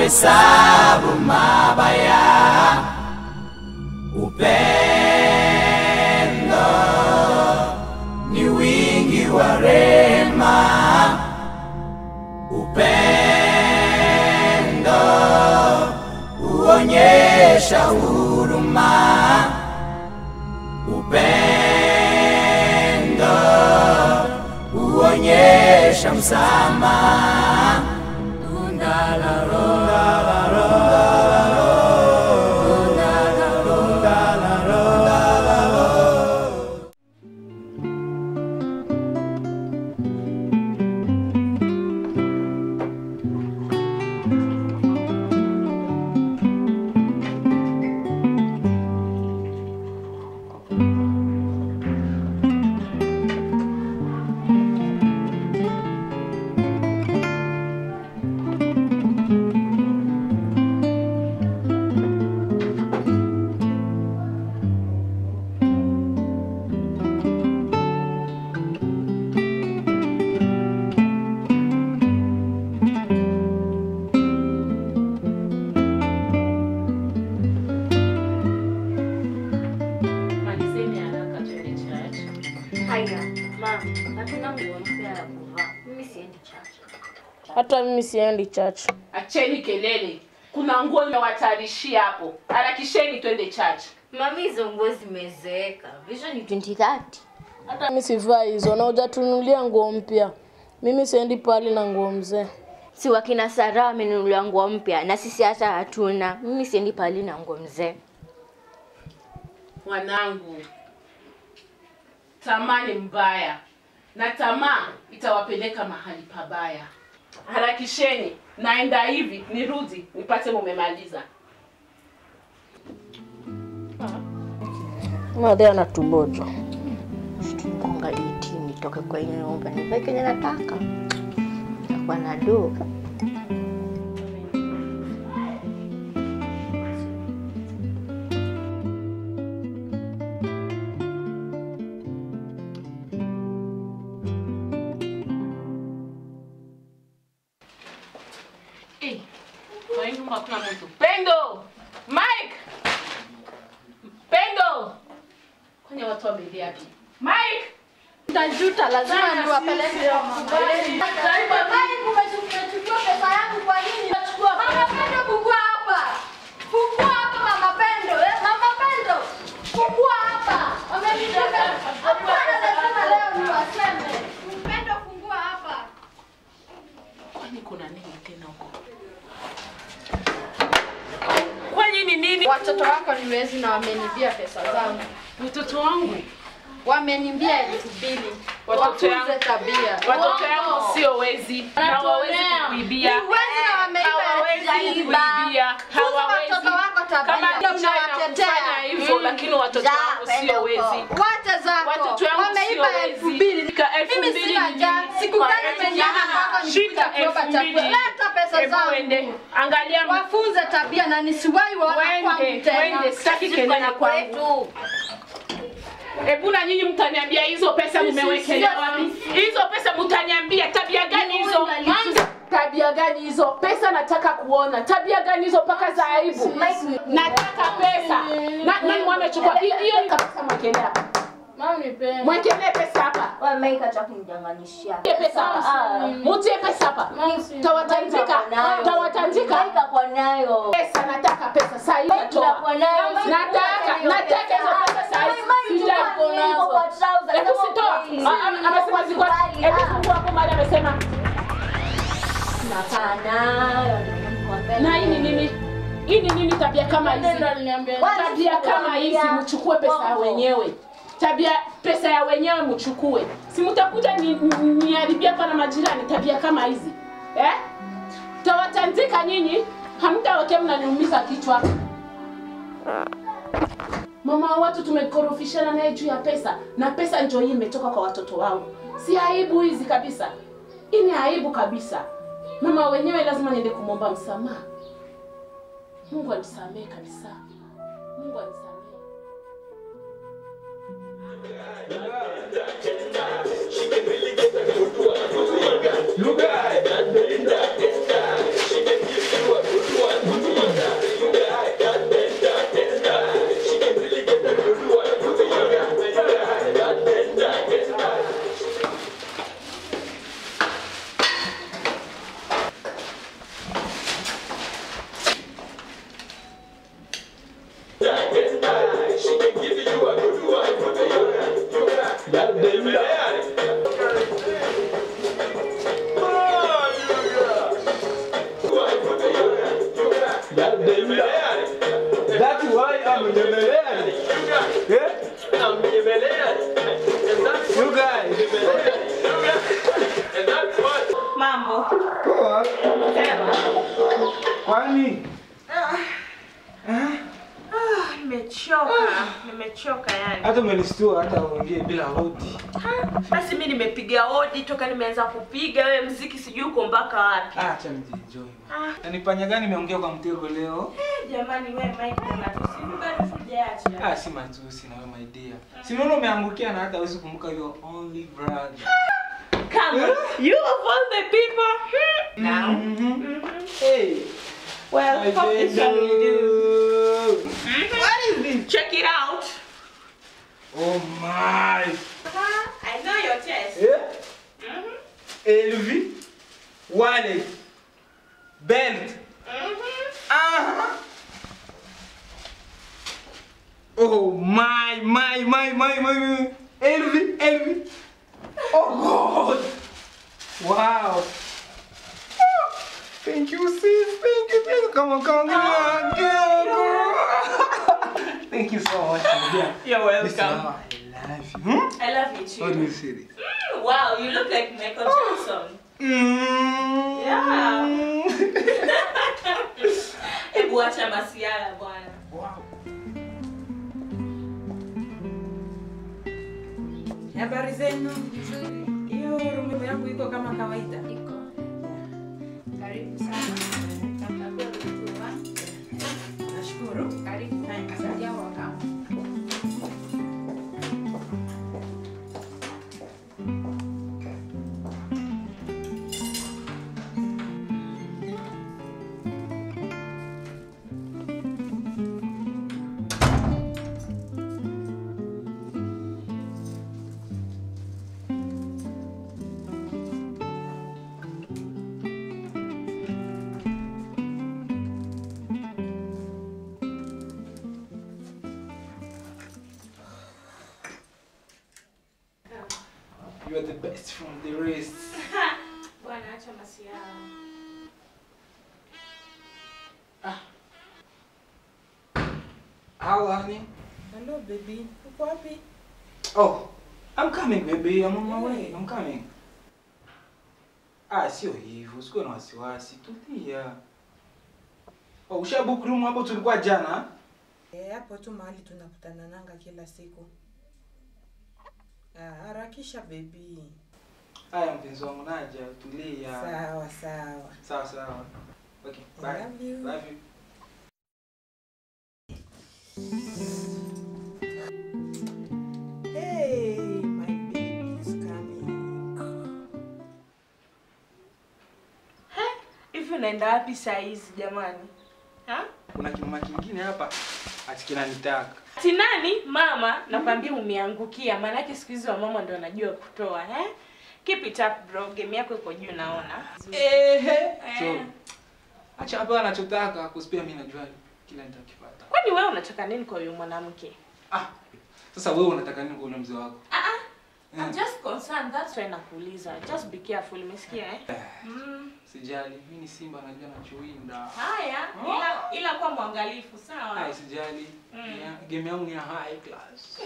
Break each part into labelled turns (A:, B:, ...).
A: kuhesabu mabaya. Upendo ni wingi wa rehema. Upendo huonyesha huruma. Upendo huonyesha msamaha.
B: Malizeni haraka twende church.
C: Haya, mama, hatuna nguo mpya ya kuvaa. Mimi siendi chacha.
D: Hata mimi siendi church.
B: Acheni kelele. Kuna nguo nimewatayarishia hapo. Harakisheni twende church.
C: Mami, hizo nguo zimezeeka. Vision ni 2030.
D: Hata mimi sivaa hizo na hujatunulia nguo mpya. Mimi siendi pali na nguo mzee.
C: Si wakina Sara wamenunulia nguo mpya na sisi hata hatuna. Mimi siendi pali na nguo mzee.
B: Wanangu, tamaa ni mbaya na tamaa itawapeleka mahali pabaya. Harakisheni, naenda hivi nirudi nipate mumemaliza.
D: Madhe anatuboja.
C: Konga iti nitoke kwenye nyumba nivae kenye nataka. Takuwa na do.
B: Eh, kwa hii nyumba hakuna mtu. Pendo! Mike! Pendo! Kwenye watu wamelia tu. Mike!
D: Nitajuta, lazima niwapeleke
B: Kwani kuna nini tena huko? Kwani ni nini?
E: Watoto wako ni wezi na wamenibia pesa zangu,
B: Mtoto wangu,
E: wamenibia elfu mbili.
B: Watoto
E: Wafunze
B: yangu-
E: tabia.
B: watoto yangu sio wezi. Hawawezi kukuibia.
E: Ni wezi na wameiba
B: Hawawezi
E: hajaiba.
B: kukuibia.
E: Funza
B: Hawawezi.
E: watoto wako tabia.
B: Kama
E: Ndio
B: dunia
E: unawatetea.
B: inakufanya hivyo, lakini watoto wangu sio wezi.
E: Wacha zako.
B: Watoto wangu
E: Wameiba
B: sio
E: elfu
B: wezi.
E: mbili.
B: Ka- elfu
E: Mimi
B: mbili
E: sina
B: ni
E: njaa.
B: nini?
E: Siku
B: Kwa
E: gani
B: elfu
E: nimenyama
B: mbili.
E: kwako nikuja
B: Shika
E: kuomba
B: elfu
E: chakula?
B: mbili.
E: Leta pesa
B: Hebu
E: zangu.
B: uende. Angalia
E: Wafunze tabia na nisiwahi waona kwangu
B: Wende,
E: tena.
B: wende, sitaki kelele kwangu. Hebu na nyinyi mtaniambia hizo pesa mmewekelea wapi? Hizo pesa mtaniambia tabia gani hizo? Tabia gani hizo? Pesa nataka kuona. Tabia gani hizo mpaka za aibu? Nataka pesa. Na nani wamechukua? Hi- Hiyo ni kabisa mwekelea hapa.
D: Mami penda.
B: Mwekelee pesa hapa.
C: kunijanganishia.
B: Mtie pesa hapa. Mtie pesa hapa.
D: Mami
B: Tawatanzika. Tawatanzika.
C: kwa nayo.
B: Pesa nataka pesa sasa hivi natoa. Nataka, nataka hizo pesa sasa hivi. Sija Hebu sitoa. Ah, ah, Amesema ziko. Hebu fungua hapo mahali amesema. Na hii ni nini? Hii ni nini tabia kama hizi?
D: Ndio aliniambia.
B: Tabia kama hizi mchukue pesa ya wenyewe. Tabia pesa ya wenyewe mchukue. Si mtakuja ni- ni- niharibia hapa na majirani tabia kama hizi. Eh? Tawatandika nyinyi, hamtawekea mnaniumiza kichwa. Mama wa watu tumekorofishana naye juu ya pesa na pesa ndio hii imetoka kwa watoto wangu. Si aibu hizi kabisa. Hii ni aibu kabisa. Mama wenyewe lazima niende kumwomba msamaha. Mungu anisamehe kabisa. Mungu anisamehe.
A: Lugha
F: That's why I'm Nyemelea. Yeah? You guys.
B: Mambo.
F: Poa.
B: Sema.
F: Kwani?
B: Nimechoka. Nimechoka yani.
F: Hata umenistua hata uongee bila hodi.
B: Basi mimi nimepiga hodi toka nimeanza kupiga wewe mziki sijui uko mpaka wapi.
F: Acha nijienjoy. Na ni panya gani imeongea kwa mtego leo?
B: Jamani wewe Mike unatusimuka tujaacha.
F: Ah, si matusi na wewe my dear. Si unaona umeangukia na hata huwezi kumbuka your only brother.
B: Come on. You of all the people. Hmm. Now.
F: Mhm. Hey.
B: Well,
F: my
B: how is family doing?
F: baby. What is this?
B: Check it out.
F: Oh my.
B: I know your taste.
F: Yeah?
B: Mhm.
F: Elvi. Wallet. Belt.
B: Mhm.
F: Uh-huh. Oh my, my, my, my, my, my. Elvi, Elvi. Oh God. Wow. Oh, Thank you, sis. Thank you, thank you. Come on, come on, come on. Girl, girl. Thank you so much, my dear.
B: You're
F: Listen,
B: welcome.
F: I love you. Hmm?
B: I love you too.
F: How do you say this?
B: Mm, Wow, you look like Michael Jackson.
F: Mm.
B: Yeah. Hebu acha masiala bwana.
F: Wow.
G: Habari zenu? Hiyo rumu yangu iko kama kawaida.
H: Iko. Karibu sana. Takabia kutua.
G: Nashukuru.
H: Karibu.
G: Thanks.
H: Asante wakamu.
F: You are the best from the rest.
B: Bwana acha masiala.
F: How, honey?
G: Hello baby. Uko wapi?
F: Oh, I'm coming baby. I'm on my way. I'm coming. Ah, sio hivyo. Usikuwe na wasiwasi. Tulia. Oh, ushabook room hapo tulikuwa jana?
G: Eh, hapo tu mahali tunakutana nanga kila siku. Ah, harakisha baby.
F: Haya mpenzi wangu naja, tulia.
G: Sawa sawa.
F: Sawa sawa. Okay,
G: I
F: bye.
G: love you.
F: Love you.
G: Hey, my baby is coming.
B: Hivi unaenda wapi saa hizi jamani? Ha?
F: Kuna kimama kingine hapa ati kinanitaka.
B: Ati nani? Mama, nakwambia umeangukia. Maanake siku hizi wamama ndio wanajua kutoa, eh? Keep it up bro. Game yako iko juu naona.
F: Ehe. So,
B: Eh.
F: acha hapa anachotaka kuspia mimi najua kila nitakipata.
B: Kwani wewe unataka nini kwa huyo mwanamke?
F: Ah. Sasa wewe unataka nini kwa ule mzee wako?
B: Ah ah. I'm
F: Eh.
B: just concerned. That's why nakuuliza. Just be careful, umesikia eh?
F: Eh,
B: Mm.
F: Sijali, mimi ni simba najua nachowinda.
B: Haya, ila ila kwa mwangalifu, sawa?
F: Ai, sijali.
B: Mm.
F: Ya, Game yangu ni ya high class.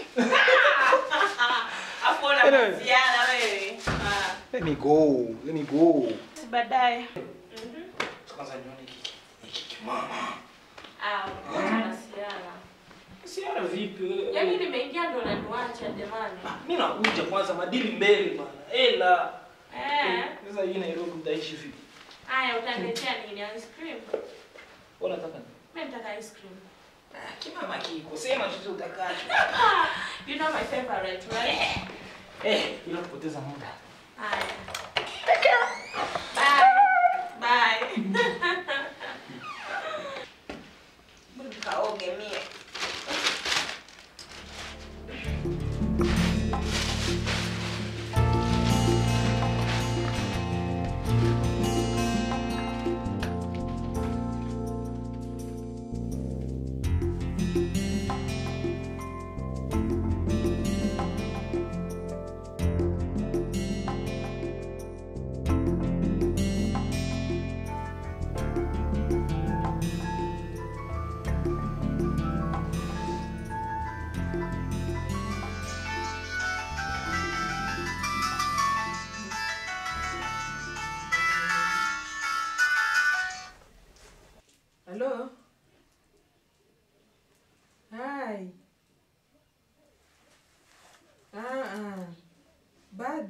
B: Afu una
F: Anyway.
B: masiala wewe. Ah.
F: Let me go. Let me go.
B: Baadaye. Mhm.
F: Kwanza nione hiki. Hiki kimama.
B: Ah, unakuwa na masiala.
F: Siara vipi wewe?
B: Yaani nimeingia ndo unaniacha jamani.
F: Mimi nakuja kwanza madili mbele bana. Ela.
B: Eh.
F: Sasa hii Nairobi utaishi vipi?
B: Haya, utaniletea nini? Ice cream?
F: Wewe unataka nini?
B: Mimi nataka ice cream.
F: Ah, kimama kiko. Sema chochote utakacho.
B: You know my favorite, right?
F: Eh, ila kupoteza muda.
B: Haya. Bye. Bye. Kaoge mie.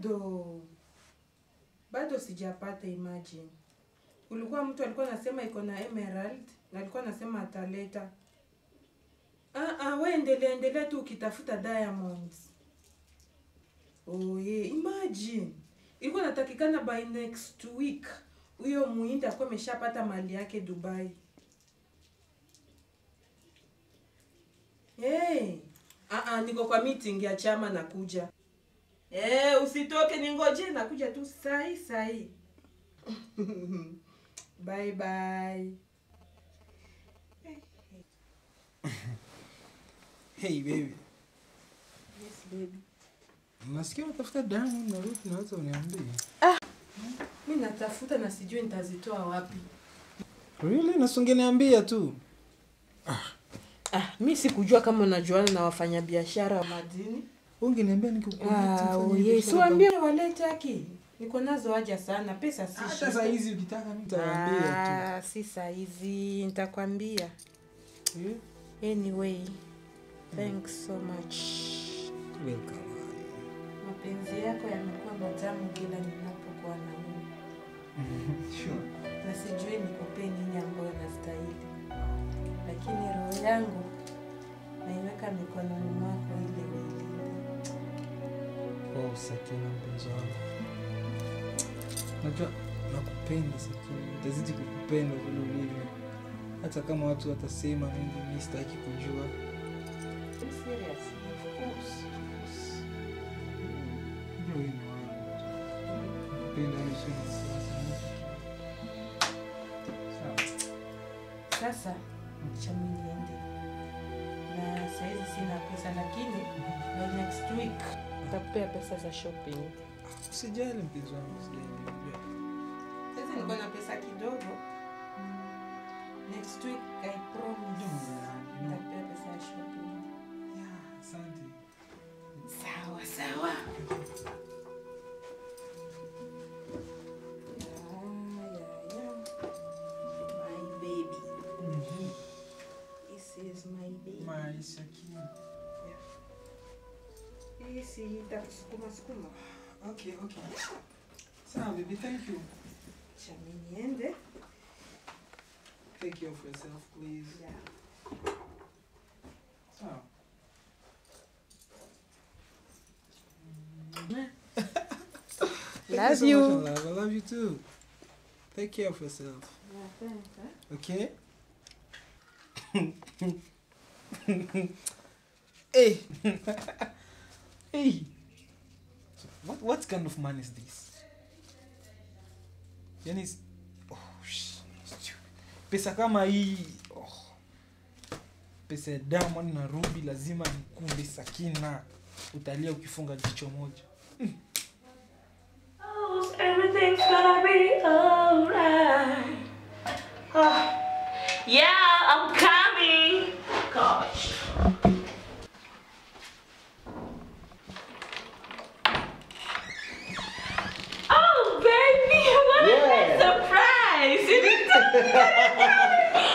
G: bado bado sijapata imagine ulikuwa mtu alikuwa anasema iko na emerald na alikuwa anasema ataleta ah, ah, we endelea endelea tu ukitafuta diamonds oh, yeah. imagine ilikuwa natakikana by next week huyo muhindi akuwa ameshapata mali yake dubai hey. ah, ah, niko kwa meeting ya chama nakuja Eh, usitoke ningoje nakuja tu sai sai. bye bye.
F: Hey baby,
G: Yes baby.
F: nasikia unatafuta damu na Ruth, naweza uniambie?
G: Mimi natafuta na sijui nitazitoa wapi.
F: Really? Nasungeniambia tu.
G: Ah, mi sikujua kama unajuana na wafanyabiashara wa madini.
F: Ungeniambia nikikukuta.
G: Ah, oh yes. Siwaambie walete haki. Niko nazo haja sana, pesa si
F: Hata
G: shida.
F: saa hizi ukitaka mimi nitawaambia tu.
G: Ah, si saa hizi nitakwambia.
F: Yeah?
G: Anyway, thanks so much.
F: Welcome.
G: Mapenzi yako yamekuwa matamu kila ninapokuwa na wewe.
F: Sure.
G: na sijui nikupe nini ambayo nastahili, lakini roho yangu naiweka mikononi mwako ili uilinde.
F: Oh, Sakina mpenzi wangu. Najua nakupenda Sakina. Nitazidi kukupenda vile ulivyo. Hata kama watu watasema mengi, mimi sitaki kujua.
G: Be serious, of course.
F: Ndio hii ni wangu. Nakupenda yani sio na wasiwasi. Sawa.
G: Sasa cha mimi niende, na saizi sina pesa, lakini by next week nitakupea pesa za shopping.
F: Usijali mpenzi wangu, usijali. Unajua.
G: Sasa niko na pesa kidogo. Next week I promise nitakupea pesa ya shopping.
F: Yeah, asante.
G: Sawa sawa. My baby. This is my baby.
F: My Sakina.
G: Hii si itakusukuma sukuma.
F: Okay, okay. Sawa, baby, thank you.
G: Cha mimi niende.
F: Take care of yourself, please.
G: Yeah.
F: Sawa. Thank
G: Love
F: so
G: you.
F: much, my love. I love you too. Take care of yourself.
G: Yeah, thanks, huh?
F: Okay? hey. hey. So what what kind of man is this? Yani is- oh, sh- stu- pesa kama hii oh. Pesa ya Diamond na Ruby lazima nikunde Sakina. Utalia ukifunga jicho moja.
B: Everything's gonna be alright. Oh, yeah, I'm coming. Gosh. Oh, baby, what a nice surprise! You didn't tell me.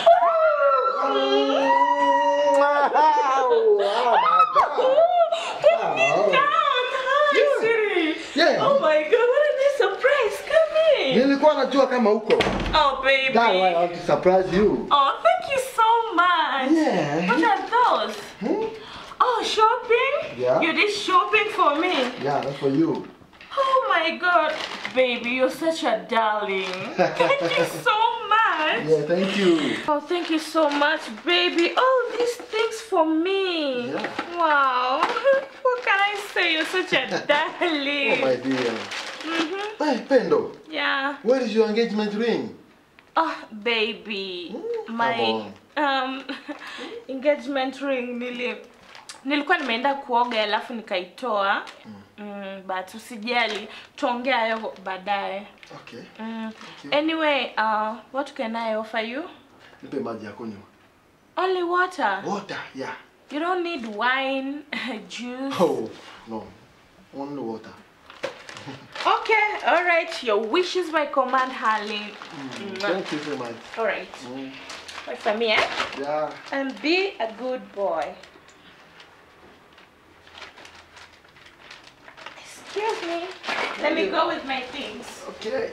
B: Put me down. Hi, sweetie.
I: Yeah.
B: Oh my God, what a nice surprise! Come in.
I: Nilikuwa najua kama uko.
B: Oh, baby.
I: That's why I want to surprise you.
B: Oh, thank you so much.
I: Yeah.
B: What are those?
I: Hmm?
B: Oh, shopping?
I: Yeah.
B: You did shopping for me.
I: Yeah, that's for you.
B: Oh my god. Baby, you're such a darling. Thank you so much.
I: Yeah, thank you.
B: Oh, thank you so much, baby. All these things for me.
I: Yeah.
B: Wow. What can I say? You're such a
I: Oh
B: darling.
I: my dear.
B: mm-hmm.
I: Hey, Pendo,
B: Yeah.
I: where is your engagement ring?
B: Oh, baby.
I: come
B: My
I: on.
B: um, engagement ring nili nilikuwa nimeenda kuoga alafu nikaitoa. Mm, but usijali, tuongea hayo baadaye.
I: Okay.
B: Mm.
I: you.
B: Anyway, uh, what can I offer you?
I: Nipe maji ya kunywa.
B: Only water.
I: Water, yeah.
B: You don't need wine, juice.
I: Oh, no. Only water.
B: Okay, all right. Your wish is my command, Harley.
I: Mm, Thank you so much.
B: All right.
I: Mm,
B: Wait for me, eh?
I: yeah.
B: And be a good boy. Excuse me. Let me go with my things.
I: Okay.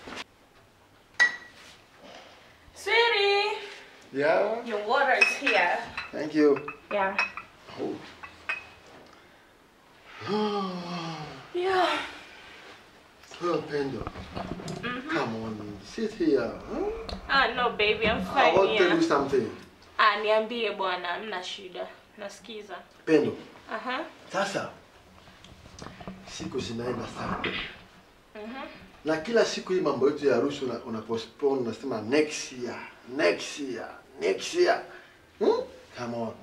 B: Sweetie,
I: Yeah.
B: your water is here.
I: Thank you.
B: Yeah.
I: Oh.
B: Yeah.
I: Oh, Pendo. Come on, sit here. Huh?
B: Ah, no baby, I'm
I: I
B: fine
I: want to tell
B: here.
I: you something.
B: Ah, niambie bwana, mna shida. Nasikiza.
I: Pendo,
B: Aha.
I: sasa siku zinaenda sana
B: Mhm.
I: na kila siku hii mambo yetu ya harusi una, una postpone unasema next year, next year, next year. Hmm? Come on.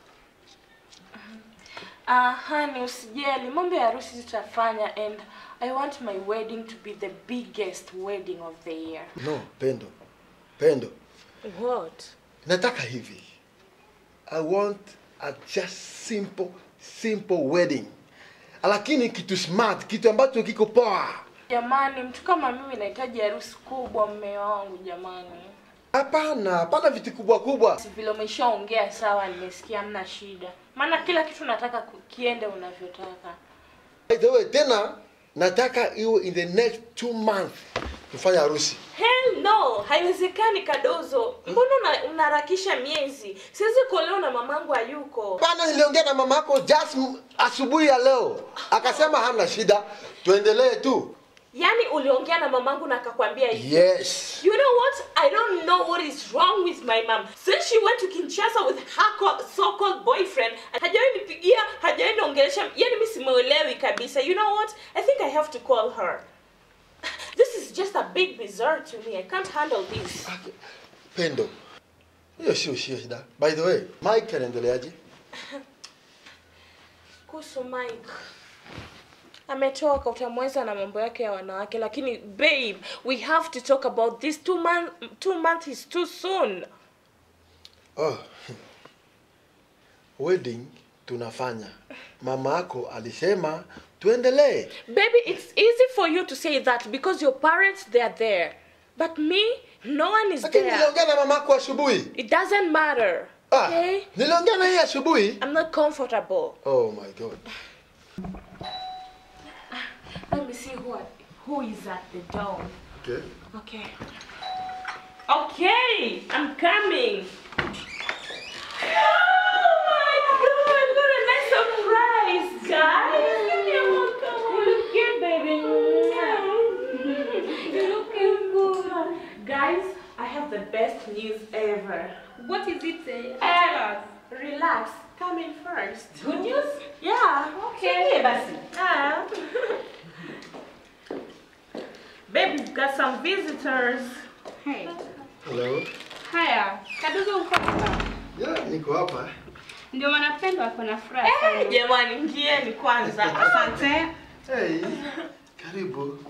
B: Ah, honey, usijali. Mambo ya harusi tutafanya and I want my wedding to be the biggest wedding of the year.
I: No, Pendo. Pendo.
B: What?
I: Nataka hivi. I want a just simple simple wedding. Lakini kitu smart, kitu ambacho kiko poa.
B: Jamani, mtu kama mimi nahitaji harusi kubwa mme wangu jamani.
I: Hapana, hapana vitu kubwa kubwa.
B: Si vile umeshaongea sawa, nimesikia mna shida. Maana kila kitu nataka ku- kiende unavyotaka.
I: By the way, tena nataka iwe in the next two months tufanye harusi.
B: Hell no, haiwezekani Kadozo. Mbona una- unaharakisha miezi? Siwezi kuolewa na mamangu hayuko.
I: Bana, niliongea na mama yako just m- asubuhi ya leo, akasema hamna shida, tuendelee tu.
B: Yaani uliongea na mamangu na akakwambia hivi.
I: Yes.
B: You know what? I don't know what is wrong with my mom. Since she went to Kinshasa with her co- so-called boyfriend, hajawahi nipigia, hajawahi niongelesha. Yaani mimi simuelewi kabisa. You know what? I think I have to call her. This is just a big bizarre to me. I can't handle this.
I: Pendo, hiyo sio shida. By the way, Mike anaendeleaje?
B: Kuhusu Mike. Ametoka utamweza na mambo yake ya wanawake lakini babe, we have to talk about this two month two months is too soon.
I: Oh. Wedding tunafanya. Mama yako alisema tuendelee.
B: Baby, it's easy for you to say that because your parents they are there. But me, no one is
I: Lakini
B: there.
I: niliongea na mama yako asubuhi.
B: It doesn't matter.
I: Ah,
B: Okay?
I: niliongea na yeye asubuhi.
B: I'm not comfortable.
I: Oh my god.
B: Let me see who who is at the door.
I: Okay.
B: Okay. Okay, I'm coming. Oh my god, what a nice surprise, guys. You're welcome. You look good, baby. You're looking good. Guys, I have the best news ever.
H: What is it? Uh,
B: Uh, relax. Come in first.
H: Good news?
B: Yeah.
H: Okay, basi.
B: Ah. Babe, we've got some visitors.
H: Hey.
I: Hello.
H: Haya, Kadogo uko hapa?
I: Yeah, niko hapa.
H: Ndio maana Pendo ako na furaha
B: Eh,
H: sana.
B: jamani, ingieni kwanza.
H: Asante.
I: Hey. Karibu.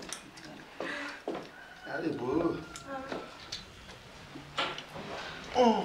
I: Karibu. Oh.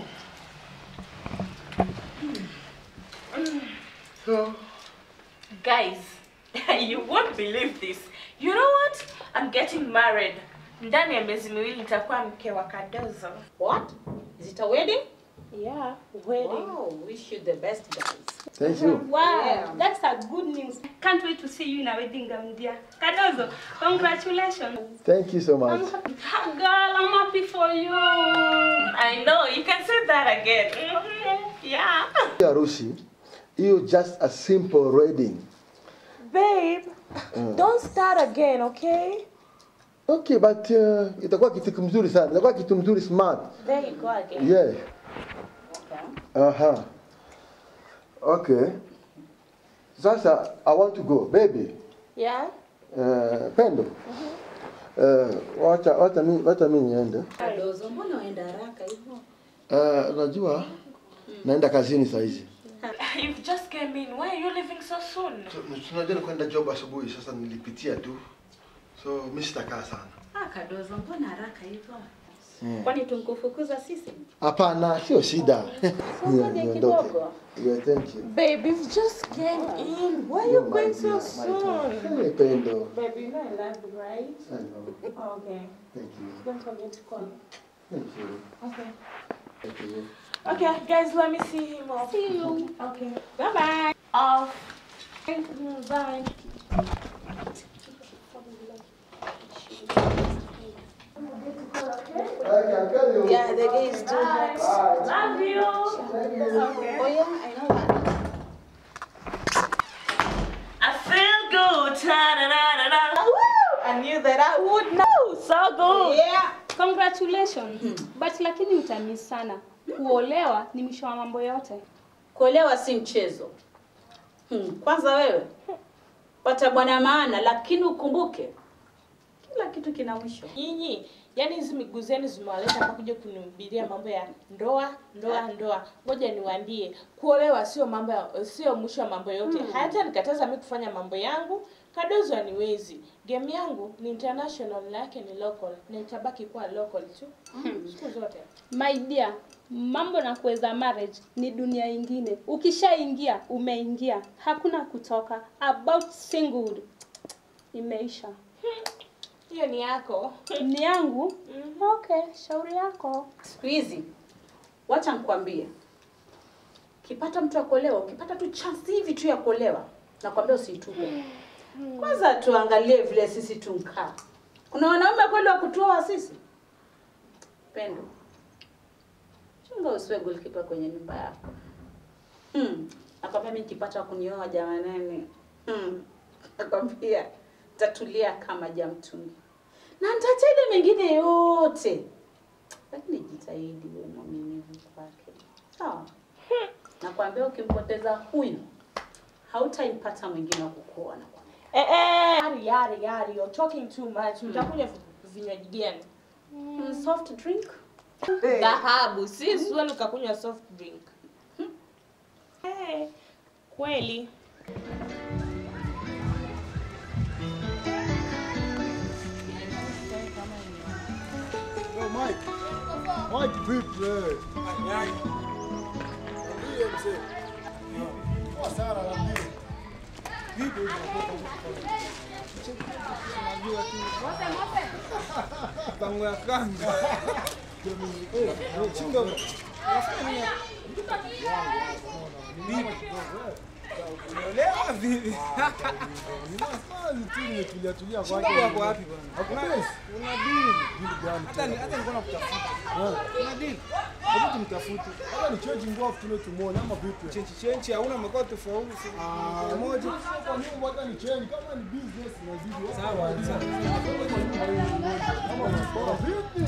I: So,
B: Guys, you won't believe this. You know what? I'm getting married. Ndani ya miezi miwili nitakuwa mke wa Kadozo.
J: What? Is it a wedding?
B: Yeah, wedding.
J: Wow, wish you the best, guys.
I: thank you.
H: Wow,
J: Yeah.
H: that's a good news. Can't wait to see you in a wedding gown, dear. Kadozo, congratulations.
I: Thank you so much.
H: I'm, girl, I'm happy for you.
B: I know, you can say that again. Mhm, Yeah.
I: Harusi, hiyo just a simple wedding.
B: Babe, don't start again, okay?
I: Okay, but uh, itakuwa kitu mzuri sana. Itakuwa kitu mzuri smart.
J: There you go again.
I: Yeah.
J: Okay.
I: Aha. Okay. Sasa I want to go, baby.
B: Yeah?
I: Uh, Pendo. Uh, wacha wacha mimi wacha mimi niende.
J: Kadozo, mbona uenda haraka hivyo?
I: Uh, unajua naenda kazini saa hizi.
B: You've just came in. Why are you leaving so soon?
I: So, Unajua kwenda job asubuhi, sasa nilipitia tu. So mimi sitakaa sana.
J: Ah, Kadozo, mbona haraka hivyo?
I: Mm.
J: Kwani tunkufukuza sisi?
I: Hapana, sio shida.
J: ngoja
I: niondoke.
J: kidogo.
I: Yeah, thank you.
B: Babe, you've just came in. Why are you
I: You're my
B: going
I: dear,
B: so
I: my dear.
B: soon?
I: Hey, Pendo.
B: Baby, you know I love you, right?
I: I know.
B: Okay.
I: Thank you.
B: Don't forget to call.
I: Thank you.
B: Okay.
I: Thank you.
B: Okay, guys, let me see him off.
H: See you.
B: Okay. Bye bye. Off. Mm, Bye.
J: Yeah, the day is too hot.
H: Love you. Okay.
J: Oh yeah, I know that.
H: I feel good. Ta-da-da-da-da. I knew that I would know. So good.
J: Yeah.
H: Congratulations. But lakini utamiss sana. Kuolewa ni mwisho wa mambo yote.
J: Kuolewa si mchezo. Hmm. Kwanza wewe pata bwana maana, lakini ukumbuke kila kitu kina mwisho.
B: Nyinyi yani hizi miguu zenu zimewaleta hapa kuja kunihubiria mambo ya ndoa ndoa ndoa. Ngoja niwaambie, kuolewa sio mambo ya, sio mwisho wa mambo yote.
J: Mm.
B: Hata nikataza mimi kufanya mambo yangu, kadozo aniwezi. Game yangu ni international na yake ni local, na itabaki kuwa local tu siku zote.
H: My dear, mambo na kuweza marriage ni dunia ingine. Ukishaingia umeingia, hakuna kutoka. About singlehood imeisha.
B: Hiyo ni yako.
H: Ni yangu? Okay, shauri yako.
J: Siku hizi wacha nikwambie, ukipata mtu akuolewa, ukipata tu chance hivi tu ya kuolewa, nakwambia usiitupe. Kwanza tuangalie vile sisi tunkaa. Kuna wanaume kweli wa kutuoa sisi? Pendo, chunga usiwe goalkeeper kwenye nyumba yako. Hmm. Nakwambia mimi nikipata wa kunioa jamanani, hmm. nakwambia tatulia kama jamtungi na nitatenda mengine yote, lakini jitahidi uwe mwaminifu kwake, sawa? Nakwambia ukimpoteza huyu hautaipata mwingine wa kukuoa. nakwambia.
B: Eh eh, yari yari yari, you're talking too much. Mtakunywa vi- vinywaji gani?
J: Mm, soft drink.
B: Dhahabu, si suani ukakunywa soft drink. Eh, kweli.
K: Yo, Mike. Mike vipi wewe? Ndiye mzee. Poa sana naambia. Vipi unakuwa Unajua tu. Tangu ya kanga. Eh, eh, chinga. Unafanya nini? Vipi? Unaelewa vipi? Ninafanya tu nimetulia tulia kwake.
F: Chinga wako wapi bwana?
K: Hakuna una deal. Deal gani?
F: Hata ni- hata nilikuwa nakutafuta.
K: Una deal. Hebu tumtafute. Hata ni change nguo afu tule tumuone ama vipi?
F: Chenchi chenchi hauna makao tofauti.
K: Ah, moja. Kwa nini hata ni change kama ni business inabidi.
F: Sawa, sawa.
K: Kama unasoma vipi?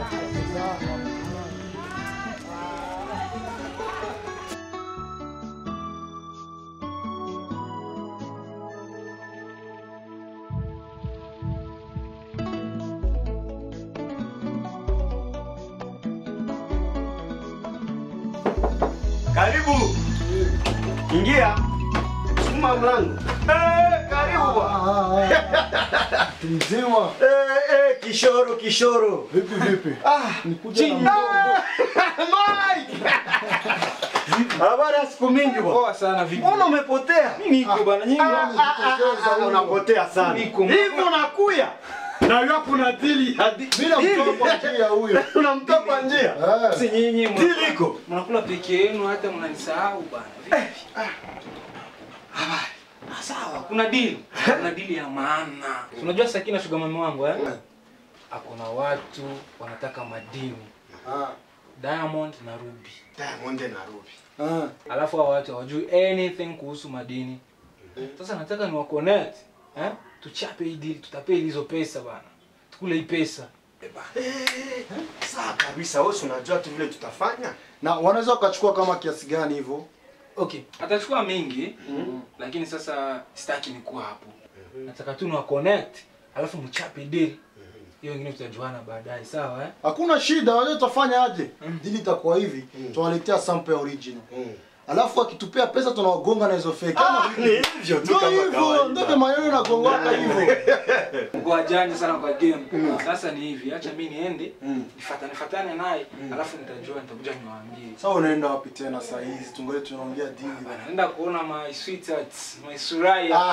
L: Karibu. Ingia. Sukuma mlango. Eh, karibu bwana.
K: Mzima.
L: Eh, eh, kishoro kishoro.
K: Vipi vipi?
L: Ah,
K: nikuja
L: chini.
K: na
L: Mike. Habari ya siku mingi bwana.
F: Poa sana vipi?
L: Mbona umepotea?
F: Mimi niko bwana, nyinyi
L: Ah, ah, ah, ah, unapotea sana.
F: Niko.
L: Hivi unakuya. Na yapo na dili ya di-
K: Bila
L: dili.
K: mtoa kwa njia huyo.
L: Unamtoa kwa njia.
K: Eh.
F: Si nyinyi mna-
L: Dili iko.
F: mnakula peke yenu hata mnanisahau bwana. Vipi? Habari. Ah, Sawa, kuna deal. Kuna deal ya maana. Si Unajua Sakina sugar mama wangu eh? Akona watu wanataka madini.
K: Ah.
F: Diamond na Ruby.
L: Diamond na Ruby.
K: Ah.
F: Alafu hao watu hawajui anything kuhusu madini. Sasa nataka niwa connect, eh? Tuchape hii deal, tutapeli hizo pesa bana. Tukule hii pesa.
L: Sawa kabisa, wewe si unajua tu vile tutafanya.
K: Na wanaweza wakachukua kama kiasi gani hivyo?
F: Okay, atachukua mingi lakini sasa sitaki nikuwa hapo. Nataka tu niwa connect, alafu mchape deal. Hiyo ingine tutajuana baadaye, sawa eh?
K: Hakuna shida, wajua tutafanya aje? Dili itakuwa hivi, tunawaletea sample ya original. Alafu akitupea pesa tunawagonga na hizo fake. Ama
L: Ah,
K: vipi?
L: ni hivyo tu
K: Ndio
L: kama
K: hivyo,
L: kawaida.
K: ndio vile maneno yanagongana hivyo.
F: Mko wajanja sana kwa game. Sasa ni hivi, acha mimi niende, nifatane fatane naye, alafu nitajua nitakuja niwaambie.
K: Sasa unaenda wapi tena saa hizi? Tungoje tunaongea dili bana.
F: Naenda kuona my sweethearts, my suraya.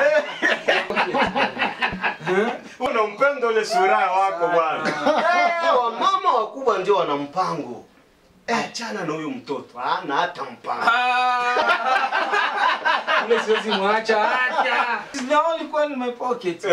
L: Unampenda ule sura wako bwana. Eh, wamama wakubwa ndio wana mpango. Eh, achana na huyu mtoto. Hana hata mpango.
F: Ule siwezi mwacha. Acha. It's the only coin in my pocket.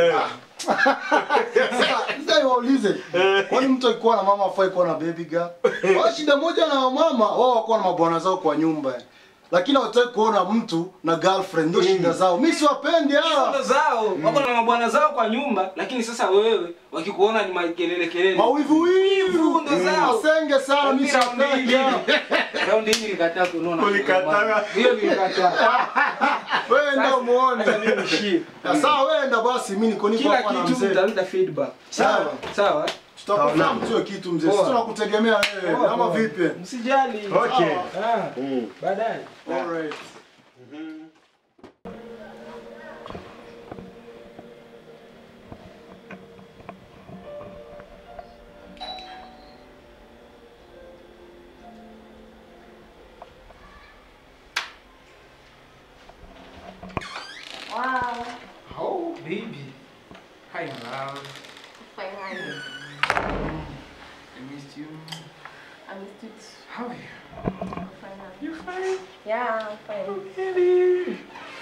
K: Sasa waulize, kwani mtu akikuwa na mama afai kuwa na baby girl? Wao shida moja na wamama, wao wakuwa na mabwana zao kwa nyumba. Lakini hawataki kuona mtu na girlfriend, ndio shida zao. Mimi siwapendi
F: Hizo
K: hawa.
F: ndo zao. Wako na mabwana zao kwa nyumba, lakini sasa wewe wakikuona ni makelele kelele.
K: Mawivu wivu
F: ndo zao.
K: Masenge sana mimi siwataki hawa.
F: Raundi hii nilikataa kunona.
L: Ulikataa.
F: Hiyo nilikataa.
K: Wewe enda umuone.
F: Sasa mimi nishie.
K: Sawa, wewe enda basi, mimi niko niko
F: Kila
K: hapa na
F: kitu
K: mzee.
F: mtaleta feedback.
K: Sawa.
F: Sawa.
K: Tutakufahamu tu kitu mzee. Sisi
F: Poa.
K: tunakutegemea wewe.
F: Poa,
K: Ama
F: poa.
K: vipi?
F: Msijali.
L: Okay.
F: Ah, Baadaye.
K: Alright.
C: Wow.
F: Oh, baby. Hi, my love.
C: Finally.
F: I missed you.
C: I missed it.
F: How are you?
C: Finally.
F: You fine?
C: Yeah, I'm fine.
F: Baby.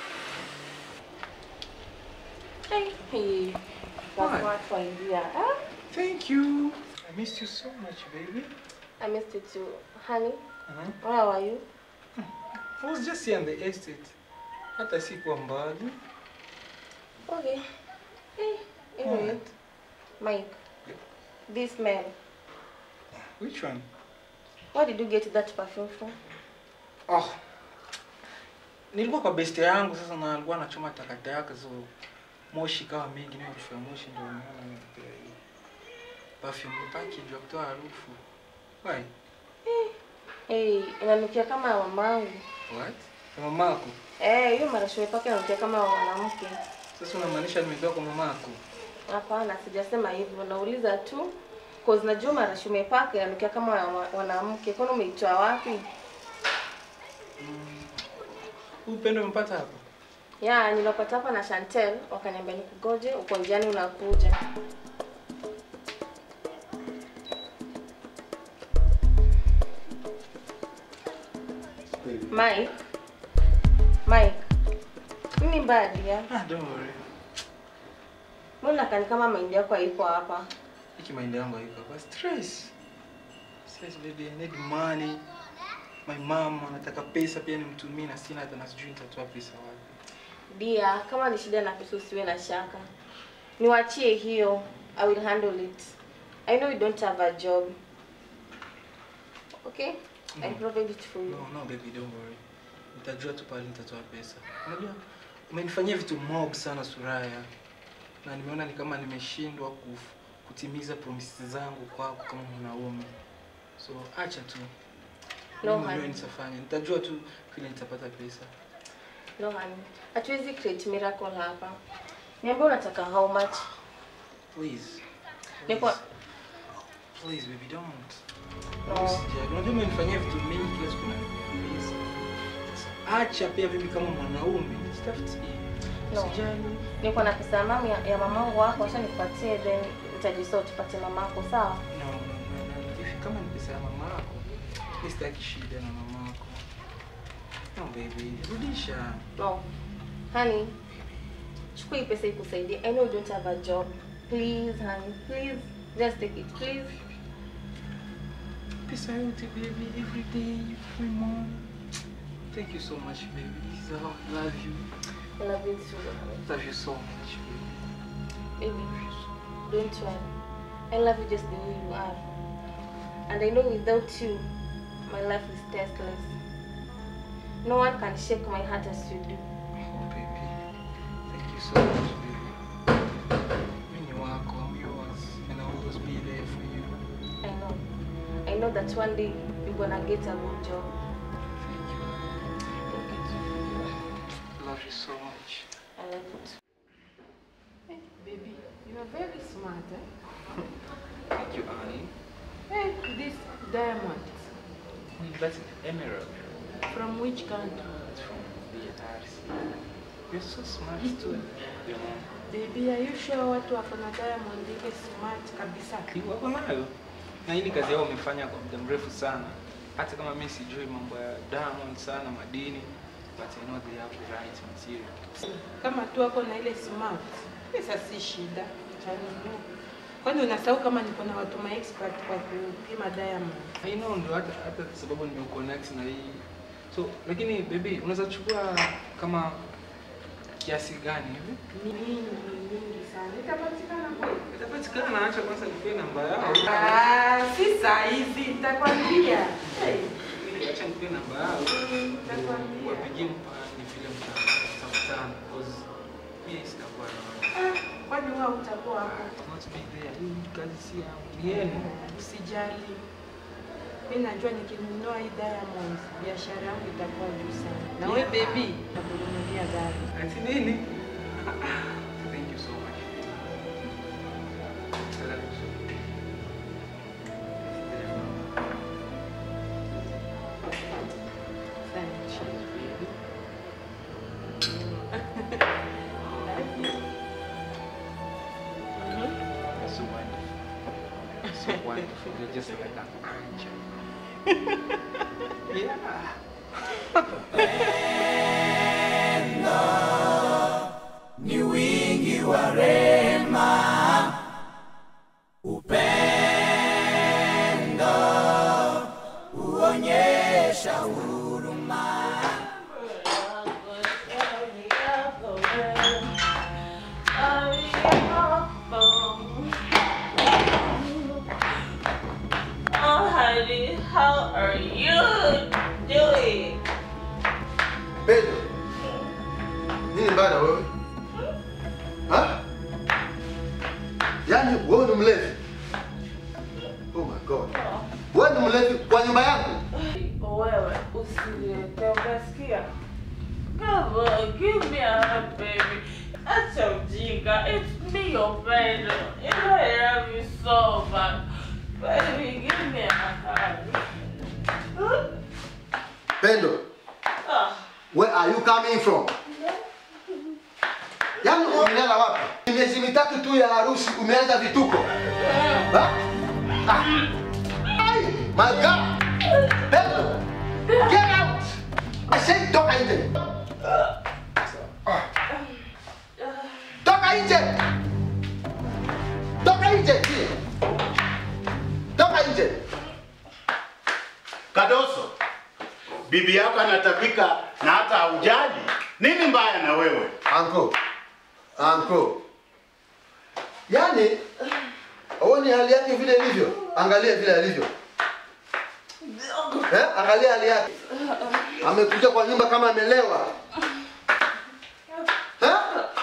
C: Hey, hey.
F: What?
C: That's what for India. Huh?
F: Thank you. I missed you so much, baby.
C: I missed it too. Honey,
F: Uh-huh.
C: where were you?
F: I was just here on the estate. Hata sikuwa mbali.
C: Okay. Hey, anyway. Mike, this man,
F: Which one?
C: where did you get that perfume from?
F: Oh. Nilikuwa kwa beste yangu sasa na alikuwa anachoma takataka so moshi kawa mingi na harufu ya moshi ndio nimeona nimepea hii. Perfume package ya kutoa harufu. Why?
C: Hey, inanukia kama ya mamangu.
F: What? Ya mamako.
C: Eh, hiyo marashi umepaka inanukia kama ya mwanamke.
F: Sasa unamaanisha nimetoka kwa mamako?
C: Hapana, sijasema hivyo. Nauliza tu cause najua marashi umepaka inanukia kama ya mwa- mwanamke. Kwani umeitoa wapi?
F: Huu upendo umepata hapa?
C: Ya, nilipata hapa na Chantel, wakaniambia nikugoje, uko njiani unakuja. Mike. Mike. Nini badi ya?
F: Ah, don't worry.
C: Mbona kani kama mahindi yako haipo hapa?
F: Hiki mind yangu haiko hapa. Stress. Stress baby, I need money. My mom anataka pesa pia nimtumie na sina hata na sijui nitatoa pesa wapi.
C: Dia, kama ni shida na pesa usiwe na shaka. Niwachie hiyo. I will handle it. I know you don't have a job. Okay? I
F: No.
C: provide it for you.
F: No, no baby, don't worry. Nitajua tu pale nitatoa pesa. Unajua umenifanyia vitu mob sana Suraya. Na nimeona ni kama nimeshindwa kuf- kutimiza promises zangu kwako kama mwanaume. So acha tu.
C: No,
F: Mimi mwenyewe
C: honey.
F: nitafanya. Nitajua tu vile nitapata pesa.
C: No, honey. Hatuwezi create miracle hapa. Niambie unataka how much?
F: Please.
C: Nipo
F: Please baby don't.
C: No.
F: Usijali. Unajua umenifanyia vitu mingi kila siku na pesa. Sasa acha pia mimi kama mwanaume nitafutie.
C: No.
F: Usijali.
C: Niko na pesa ya mama ya, ya mamangu wako, acha nipatie then utajisort tupate mamako, sawa?
F: No, no, no, no. If kama ni pesa ya mama yako, mimi sitaki shida na mama yako. No baby, rudisha.
C: No. Honey. Chukua hii pesa ikusaidie. I know you don't have a job. Please, honey. Please. Just take it, please.
F: Pesa yote baby, every day, every month. Thank you so much baby. This is how I love you.
C: I love you too. honey.
F: Love you so much baby.
C: Baby, don't worry. I love you just the way you are. And I know without you, my life is tasteless. No one can shake my heart as you do.
F: Oh baby. Thank you so much baby. Mimi ni wako, I'm yours. And I'll always be there for you.
C: I know. I know that one day you're gonna get a good job.
F: Thank you.
C: Thank you too.
F: Love you so much.
C: I love you too.
G: Hey, baby, you are very smart, eh?
F: Thank you, Annie.
G: Hey, this diamond,
F: That's an emerald.
G: from which country?
F: It's from the DRC. You're so smart too. You know.
G: Baby, are you sure watu wako na diamond ike smart kabisa?
F: wako nayo na hii ni kazi yao wamefanya kwa muda mrefu sana hata kama mi sijui mambo ya diamond sana madini but I know they have the right material.
G: Kama tu wako na ile smart, pesa si shida, tanunua. Kwani unasahau kama niko na watu ma expert kwa kupima diamond?
F: I know ndo hata hata sababu nimeconnect na hii. So lakini baby unaweza chukua kama kiasi gani hivi?
G: Mingi mingi sana. Itapatikana kweli?
F: Itapatikana, acha kwanza nikupe namba yao.
G: Ah, si saa hizi nitakwambia. Hey.
F: Acha nikupe namba yao.
G: Nitakwambia.
F: Wapigie mpani vile mtakutana because pia sitakuwa na
G: Ah, Kwani wewe utakuwa hapo?
F: not be there. Hii kazi si yangu. Ni yenu.
G: Usijali. Mimi najua nikinunua hii diamond biashara yangu itakuwa juu sana. Na wewe baby, nakununulia gari.
F: Ati nini? Thank you so much. I love you so much.
G: Thank you.
F: You're so wonderful. So wonderful. You're just like an angel. yeah.
A: ni wingi wa rehema, upendo huonyesha huruma.
M: Oh, honey, how are you doing?
I: Pedro. Nini mbaya na wewe? Ha? Yaani wewe ni mlevi? Oh my God. Wewe ni mlevi kwa nyumba yangu?
M: Wewe usiniletee, umesikia? Come on, give me a hug, baby. Acha ujinga. It's me, your friend. You know I love you so much. Baby, give me a hug.
I: Pendo,
M: Ah.
I: where are you coming from? Yaani umelala wapi? Ni Miezi mitatu tu ya harusi umeanza vituko. Ha? Ah. Ai, my God. Pendo, get out. I said toka nje. Ah. Toka nje. Toka nje. Toka nje.
L: Kadoso, bibi yako anatabika na hata haujali. Nini mbaya na wewe?
I: Anko, anko, yaani uone hali yake vile ilivyo, angalia vile alivyo eh? Angalia hali yake, amekuja kwa nyumba kama amelewa eh?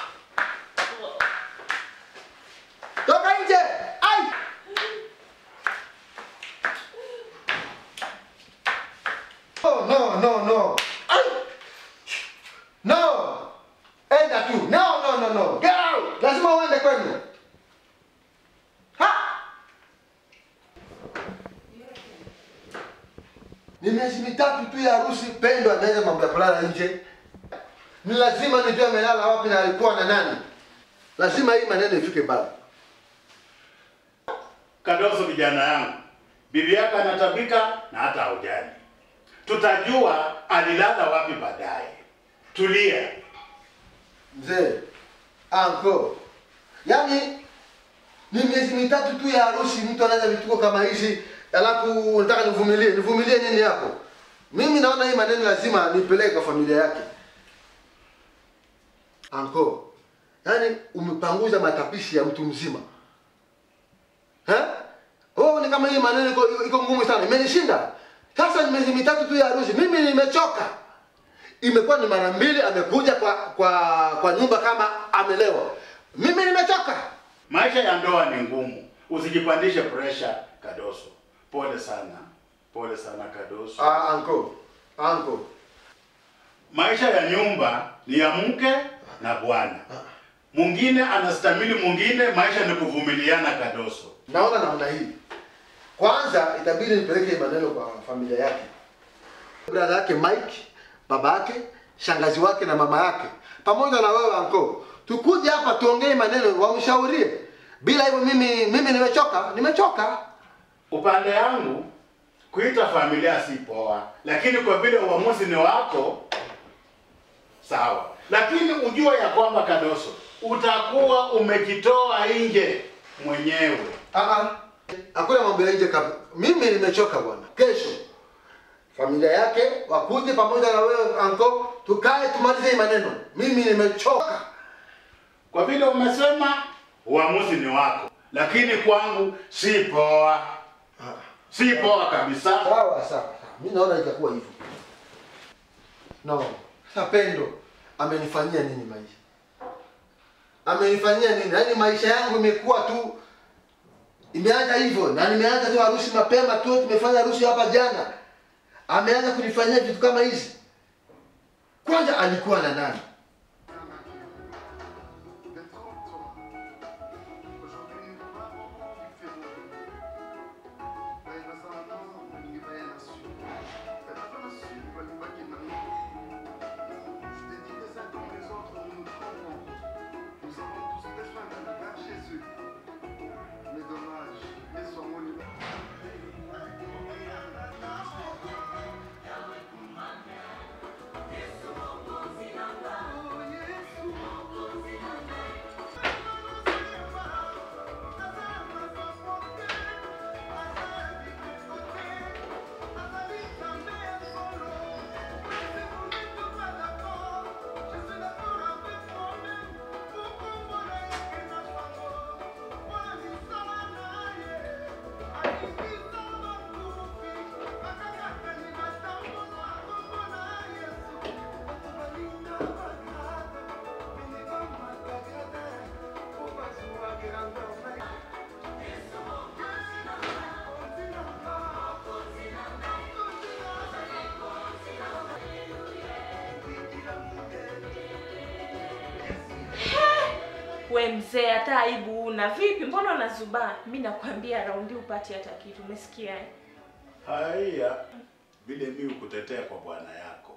I: Toka nje! Ai! Oh, no, no, no. Ai! No! Enda tu. No, no, no, no. Get out. Lazima uende kwenu. Ha! Ni miezi mitatu tu ya harusi, Pendo ameanza mambo ya kulala nje. Ni lazima nijue amelala wapi na alikuwa na nani. Lazima hii maneno ifike mbali.
L: Kadoso, kijana yangu, bibi yako anatabika na hata haujali. Tutajua alilala wapi baadaye. Tulia.
I: Mzee, anko, yaani ni miezi mitatu tu ya harusi, mtu anaanza vituko kama hizi, alafu unataka nivumilie? Nivumilie nini hapo? Mimi naona hii maneno lazima nipeleke kwa familia yake. Anko, yaani umepanguza matapishi ya mtu mzima eh? Oh, ni kama hii maneno iko, iko ngumu sana, imenishinda. Sasa ni miezi mitatu tu ya harusi, mimi nimechoka imekuwa ni mara mbili amekuja kwa kwa kwa nyumba kama amelewa. Mimi nimechoka.
L: Maisha ya ndoa ni ngumu, usijipandishe pressure Kadoso. Pole sana, pole sana Kadoso.
I: Ah, anko, anko,
L: Maisha ya nyumba ni ya mke na bwana. Mwingine anastamili mwingine, maisha ni kuvumiliana Kadoso.
I: naona namna hii. Kwanza itabidi nipeleke maneno kwa familia yake, brada yake Mike, baba yake, shangazi wake na mama yake, pamoja na wewe anko, tukuje hapa tuongee maneno, wamshaurie. Bila hivyo mimi mimi nimechoka, nimechoka.
L: Upande yangu kuita familia si poa, lakini kwa vile uamuzi ni wako, sawa, lakini ujue ya kwamba Kadoso utakuwa umejitoa nje mwenyewe.
I: Ah ah. Hakuna mambo ya nje kabisa. Mimi nimechoka bwana. Kesho familia yake wakuje pamoja na wewe anko, tukae tumalize hii maneno. Mimi nimechoka.
L: Kwa vile umesema uamuzi ni wako, lakini kwangu si poa, si poa kabisa.
I: Sawa sawa. Mimi naona itakuwa hivyo. No. Sasa Pendo amenifanyia nini maisha? Amenifanyia nini? Yaani maisha yangu imekuwa tu imeanza hivyo na nimeanza tu harusi mapema tu, tumefanya harusi hapa jana. Ameanza kunifanyia vitu kama hizi. Kwanza alikuwa na nani?
M: We mzee, hata aibu una. Vipi, mbona unazubaa? Mi nakwambia raundi upati hata kitu, umesikia eh?
L: Haya, vile mimi kutetea kwa bwana yako.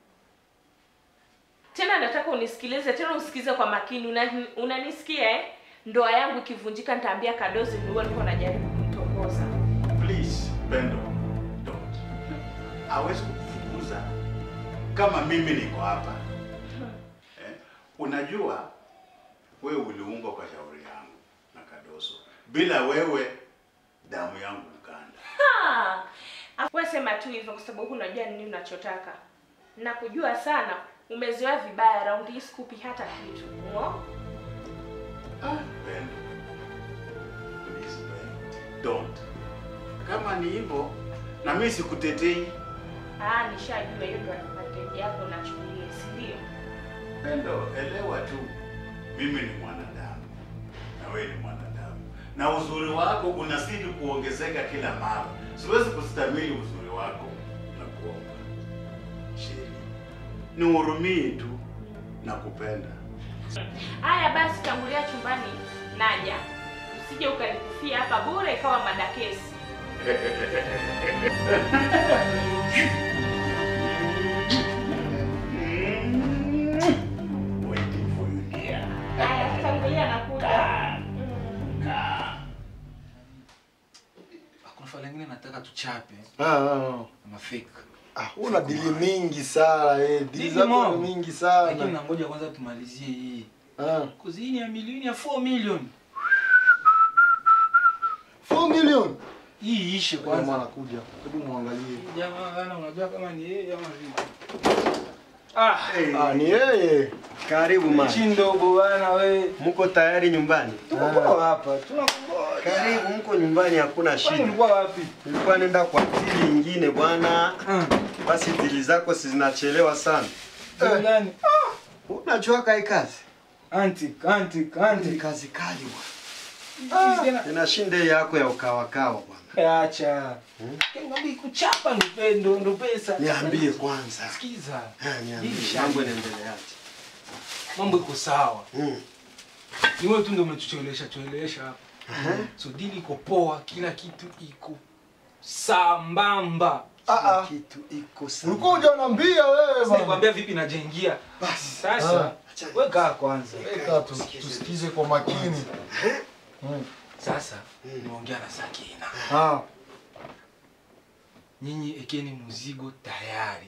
M: Tena nataka unisikilize, tena usikize kwa makini. Una- Unanisikia eh? Ndoa yangu ikivunjika, nitaambia Kadozi ndio niko najaribu kumtongoza.
L: Please, Pendo, don't. Hawezi kukufukuza kama mimi niko hapa. Eh, unajua wewe uliumbwa kwa shauri yangu na Kadoso. Bila wewe damu yangu mkanda.
M: Ha! Afu wewe sema tu hivyo kwa sababu unajua nini unachotaka. Nakujua sana, umezoea vibaya raundi hii sikupi hata kitu. Ngo?
L: Pendo. Please, Pendo. Don't. Kama ni hivyo na mimi sikutetei.
M: Ah, nishajua hiyo ndio advantage yako unachukulia, si ndio?
L: Pendo, elewa tu, mimi ni mwanadamu na wewe ni mwanadamu, na uzuri wako unazidi kuongezeka kila mara. Siwezi kustamili uzuri wako na kuomba Sheri, nihurumie tu na kupenda.
M: Haya basi, tangulia chumbani, naja. Usije ukanikufia hapa bure ikawa madakesi. Haya, tangulia nakuja.
N: Kuna fala lingine nataka tuchape.
K: Ah, ah,
N: Mafake.
K: ah. Una dili mingi sana eh. Dili
N: Dili
K: zako
N: mom.
K: ni mingi
N: Lakini
K: sana.
N: nangoja kwanza tumalizie hii.
K: Ah.
N: Kuzi hii ni ya milioni ya 4 million.
K: 4 million.
N: Hii ishe kwanza.
K: Jamaa anakuja. Hebu muangalie.
N: Jamaa bana unajua kama ni yeye ama vipi?
K: Ah, ni yeye.
O: Karibu man.
N: Nchi ndogo bana we.
O: Mko tayari nyumbani?
N: Tuko hapa. Tunakungoja.
O: Karibu, mko nyumbani, hakuna
N: Kwani
O: shida.
N: ulikuwa wapi?
O: Nilikuwa nenda kwa dili nyingine bwana. Basi dili zako si zinachelewa sana.
N: Dili gani?
O: Unajua kai kazi?
N: Antik, antik, antik.
O: Kazi kali
N: Ah.
O: bwana. Tena shinde yako ya ukawakawa bwana.
N: Acha. Ngombe kuchapa ndo pe- ndo ndo pesa.
O: Niambie kwanza.
N: Sikiza.
O: Ah, niambie,
N: Hili
O: mambo
N: shamba.
O: yanaendeleaje?
N: Mambo iko sawa.
O: Mm.
N: Ni wewe tu ndio umetuchelewesha chelewesha hapa.
O: Aha.
N: So dili iko poa, kila kitu iko sambamba.
K: Ah, ah.
O: Kitu iko
K: Ulikuwa hujaniambia wewe
N: Sasa
K: bwana.
N: nikwambia vipi najengia.
O: Basi.
N: Sasa wewe kaa kwanza.
K: Weka tu, tusikize kwa makini. Mm.
N: Sasa nimeongea na Sakina.
K: Ah.
N: nyinyi ekeni mzigo tayari.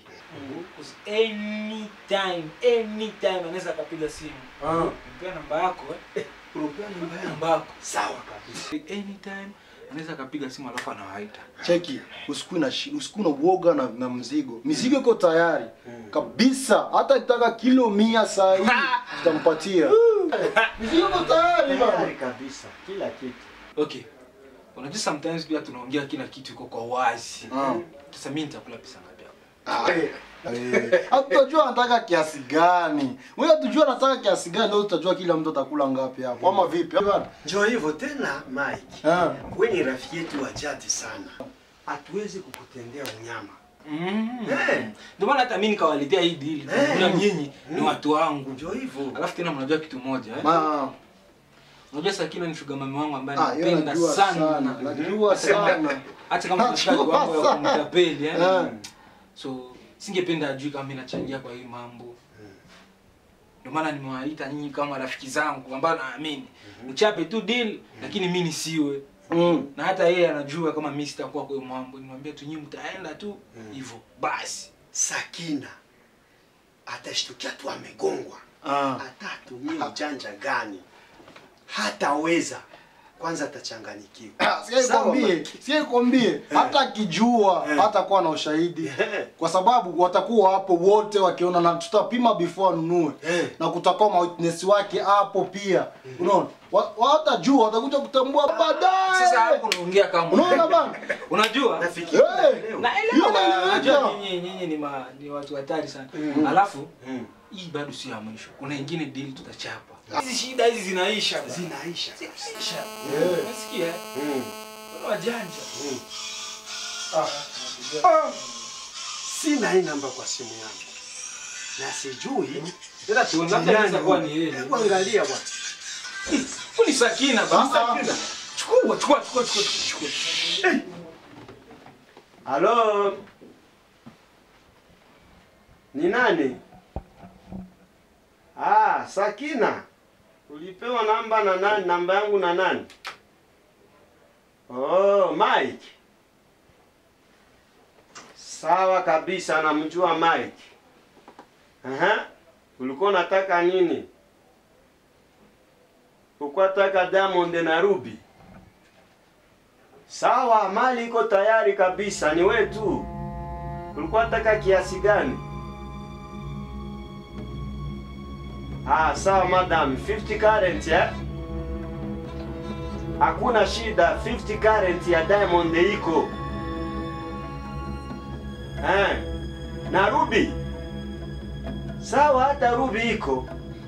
N: Anytime, anytime anaweza akapiga simu. Mpea namba yako eh. Mpea namba yako. Sawa kabisa. Anytime anaweza akapiga simu alafu anawaita.
K: cheki usikui na shi- usikui na uoga na, na mzigo mizigo iko tayari kabisa hata itaka kilo mia saa hii tutampatia mizigo iko tayari bana
O: kabisa kila kitu
N: Okay. Unajua sometimes pia tunaongea kila kitu iko kwa wazi. Sasa mimi nitakula pesa ngapi hapo?
K: Eh, hatutajua anataka kiasi gani wewe tujua anataka kiasi gani ndio tutajua kila mtu atakula ngapi hapo ama vipi bana
O: Njoo hivyo tena Mike. Wewe ni rafiki yetu wa jadi sana. Hatuwezi kukutendea unyama.
N: Mm.
O: Eh.
N: Ndio maana hata mimi nikawaletea hii deal. Kuna nyinyi ni watu wangu.
O: Ndio hivyo.
N: Alafu tena mnajua kitu moja eh?
K: Ma.
N: Unajua Sakina ni sugar mami wangu ambaye
K: Ah, yeye
N: napenda
K: najua
N: sana.
K: sana, najua sana.
N: Hata kama tunashika
K: Najua
N: wangu wa
K: sana.
N: kumtapeli eh.
K: Eh.
N: So singependa ajui kama mimi nachangia kwa hii mambo. Ndio maana nimewaita nyinyi kama rafiki zangu ambao naamini. Mchape tu deal lakini mimi nisiwe.
K: Mm.
N: Na hata yeye anajua kama mimi sitakuwa kwa hiyo mambo. Nimwambia tu nyinyi mtaenda tu hivyo. Basi.
O: Sakina atashtukia tu amegongwa.
K: Ah.
O: Hata atumie ujanja gani? Hataweza. Kwanza atachanganyikiwa.
K: Sikia nikwambie, sikia nikwambie, hata akijua hatakuwa na ushahidi, kwa sababu watakuwa hapo wote wakiona, na tutapima before anunue, na kutakuwa ma witness wake hapo pia, unaona Wa- watajua, watakuja kutambua baadaye.
N: Sasa hapo unaongea kama
K: Unaona bana?
N: Unajua?
K: Nafikiri
N: Na
K: Hiyo
N: elewa
K: naeleweka.
N: najua nyinyi nyinyi ni ma, ni watu hatari sana. Alafu hii bado si ya mwisho. Kuna ingine deal tutachapa. Hizi shida hizi zinaisha. bana.
O: Zinaisha.
N: Zinaisha.
O: Eh.
N: Unasikia? eh? Wana wajanja.
O: Ah. Sina hii namba kwa simu yangu. Na sijui.
N: Sasa tuone labda inaweza kuwa ni yeye.
O: Hebu angalia bwana.
N: Huyu ni Sakina bana. Sakina. Chukua, chukua, chukua, chukua, chukua.
O: Halo. Ni nani? Ah, Sakina. Ulipewa namba na nani? Namba yangu na nani? Oh, Mike. Sawa kabisa, namjua Mike. Aha. Ulikuwa unataka nini? Ulikuwa unataka Diamond na Ruby? Sawa, mali iko tayari kabisa, ni wewe tu. Ulikuwa unataka kiasi gani? Ah, sawa madam, 50 current ya? Hakuna shida, 50 current ya Diamond iko. Eh. Na Ruby? Sawa, hata Ruby iko.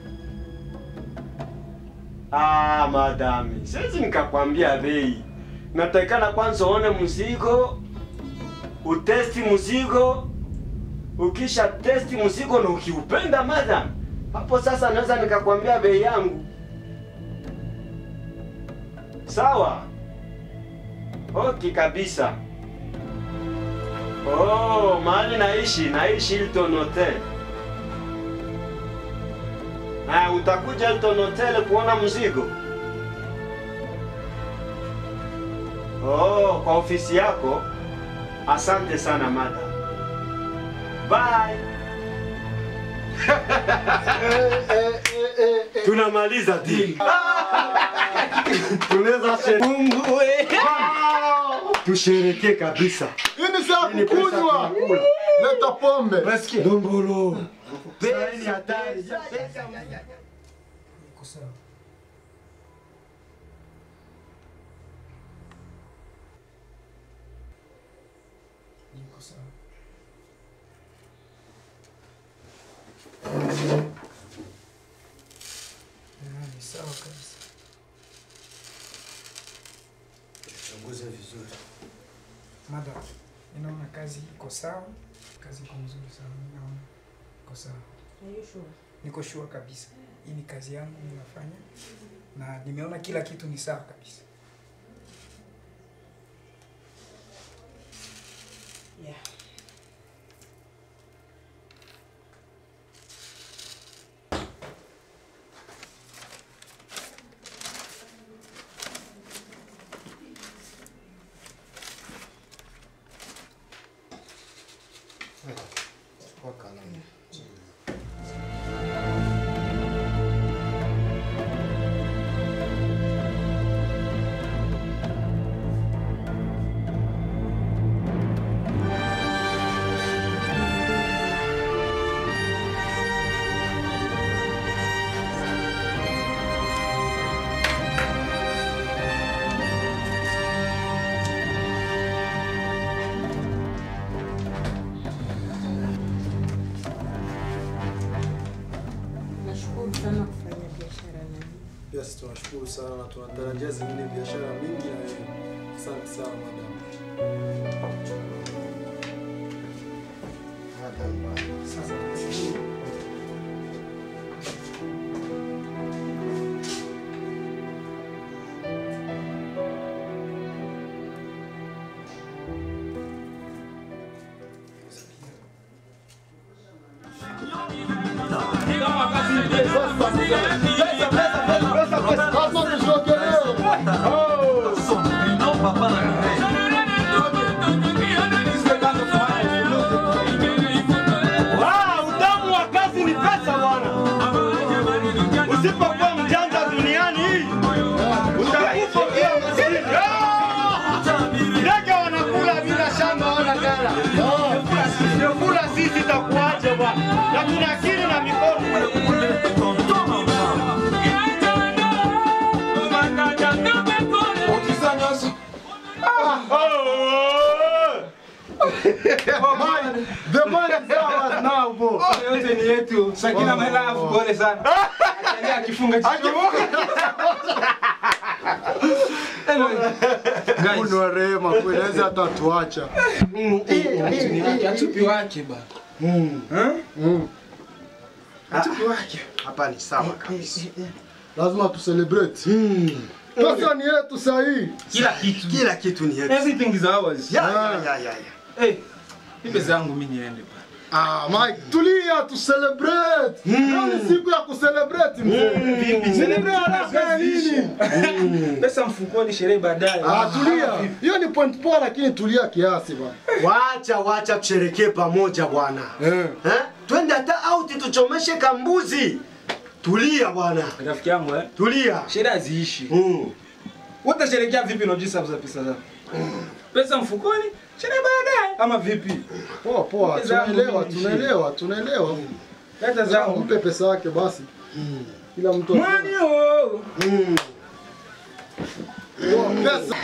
O: Ah, madami, siwezi nikakwambia bei. Natakikana kwanza uone mzigo, utesti mzigo, ukisha testi mzigo na ukiupenda madam, hapo sasa naweza nikakwambia bei yangu. Sawa? Okay kabisa. Oh, mahali naishi, naishi Hilton Hotel. Ah, utakuja Hilton Hotel kuona mzigo? Oh, kwa ofisi yako? Asante sana madam. Bye. Tunamaliza deal. Tunaweza sherehe. Tusherekee kabisa.
K: Hii ni saa kukunywa. Leta pombe.
O: Dombolo. Pesa ni hatari.
F: Iko sawa. Iko sawa. Ah, Ni sawa kabisa.
O: Chunguza vizuri.
F: Madam, ninaona kazi iko sawa, kazi iko mzuri sana, ninaona iko sawa. Niko sure kabisa, hii ni kazi yangu ninafanya, na nimeona kila kitu ni sawa kabisa.
G: Yeah.
K: tunashukuru sana na tunatarajia zingine biashara mingi na wewe. Asante sana madam.
I: Sasa
O: Ah, utamu wa kazi ni pesa bwana. Usipokuwa mjanja duniani hii utakufa ukiwa maskini. Ah! Ndege wanakula bila shamba wala gala. Kula sisi itakuaje bwana? Na tuna akili na mikono.
K: The man is ours now, bro.
N: Yote ni yetu. Sakina my love, pole sana. Atalia akifunga jicho.
K: Mungu wa rehema kweli, hawezi hata tuacha.
N: Atupi wake ba.
K: Atupi wake. Hapa ni sawa kabisa. Lazima tu celebrate. Pesa ni yetu sahi.
N: Kila kitu.
K: Kila kitu ni yetu.
N: Everything is ours.
K: Ya, ya, ya, ya, ya.
N: Hey, nipe zangu mimi niende ba.
K: Ah, Mike, tulia tu celebrate. Leo ni siku ya kucelebrate mzee.
N: Vipi?
K: Celebrate haraka ya nini?
N: Pesa mfukoni, sherehe baadaye.
K: Ah, tulia. Hiyo ni point poa lakini tulia kiasi bwana.
O: Wacha wacha tusherekee pamoja bwana.
K: Eh.
O: Eh? Twende hata out tuchomeshe kambuzi. Tulia bwana.
N: Rafiki yangu eh.
O: Tulia.
N: Sherehe haziishi.
O: Mm.
N: Utasherekea vipi na jinsi za pesa zako? Pesa mfukoni, sherehe baadaye ama vipi?
K: Poa poa,
N: Nipe zangu
K: tunaelewa,
N: mimi,
K: tunaelewa, tunaelewa.
N: Leta zangu.
K: Mpe pesa yake basi. Kila mtu
N: Mwani oh.
K: Pesa.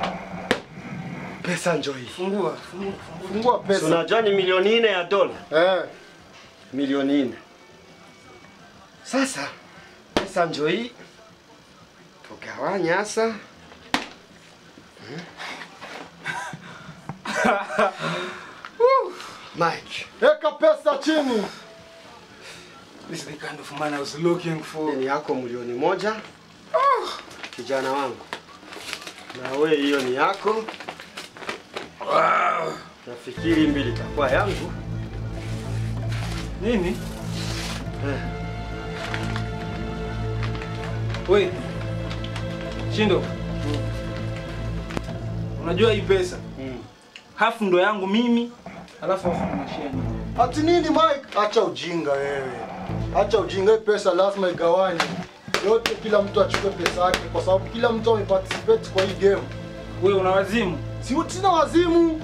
O: Pesa njoo hii.
N: Fungua, fungua.
K: Fungua pesa.
O: Unajua ni milioni nne ya dola.
K: Eh.
O: Milioni nne. Sasa pesa njoo hii. Tugawanya sasa. Mike.
K: Eka pesa chini.
N: This is the kind of man I was looking for.
O: Ni yako milioni moja. Kijana wangu. Na we hiyo ni yako.
N: Wow.
O: Nafikiri mbili itakuwa yangu.
N: Nini?
O: Eh.
N: We. Shindo. Unajua hii pesa? Hafu ndo yangu mimi, alafu hafu unashare nyinyi.
K: Ati nini Mike? Acha ujinga wewe. Acha ujinga, hii pesa lazima igawanywe. Yote kila mtu achukue pesa yake kwa sababu kila mtu ameparticipate kwa hii game.
N: Wewe una wazimu?
K: Si sina wazimu.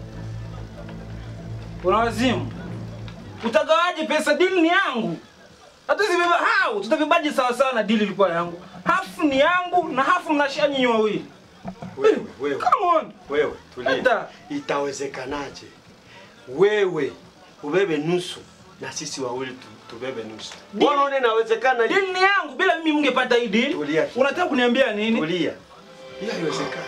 N: Una wazimu? Utagawaje pesa? Deal ni yangu. Hatuzibeba hao, tutabebaje sawa sawa na deal ilikuwa yangu. Hafu ni yangu na hafu mnashare nyinyi wawili.
O: Wewe, wewe.
N: Come on.
O: Wewe, tulia.
N: Hata.
O: Itawezekanaje? Wewe ubebe nusu na sisi wawili tu, tubebe nusu. Mbona unaona inawezekana?
N: Deal ni yangu, bila mimi mngepata hii deal.
O: Tulia.
N: Unataka kuniambia nini?
O: Tulia. Hiyo haiwezekani.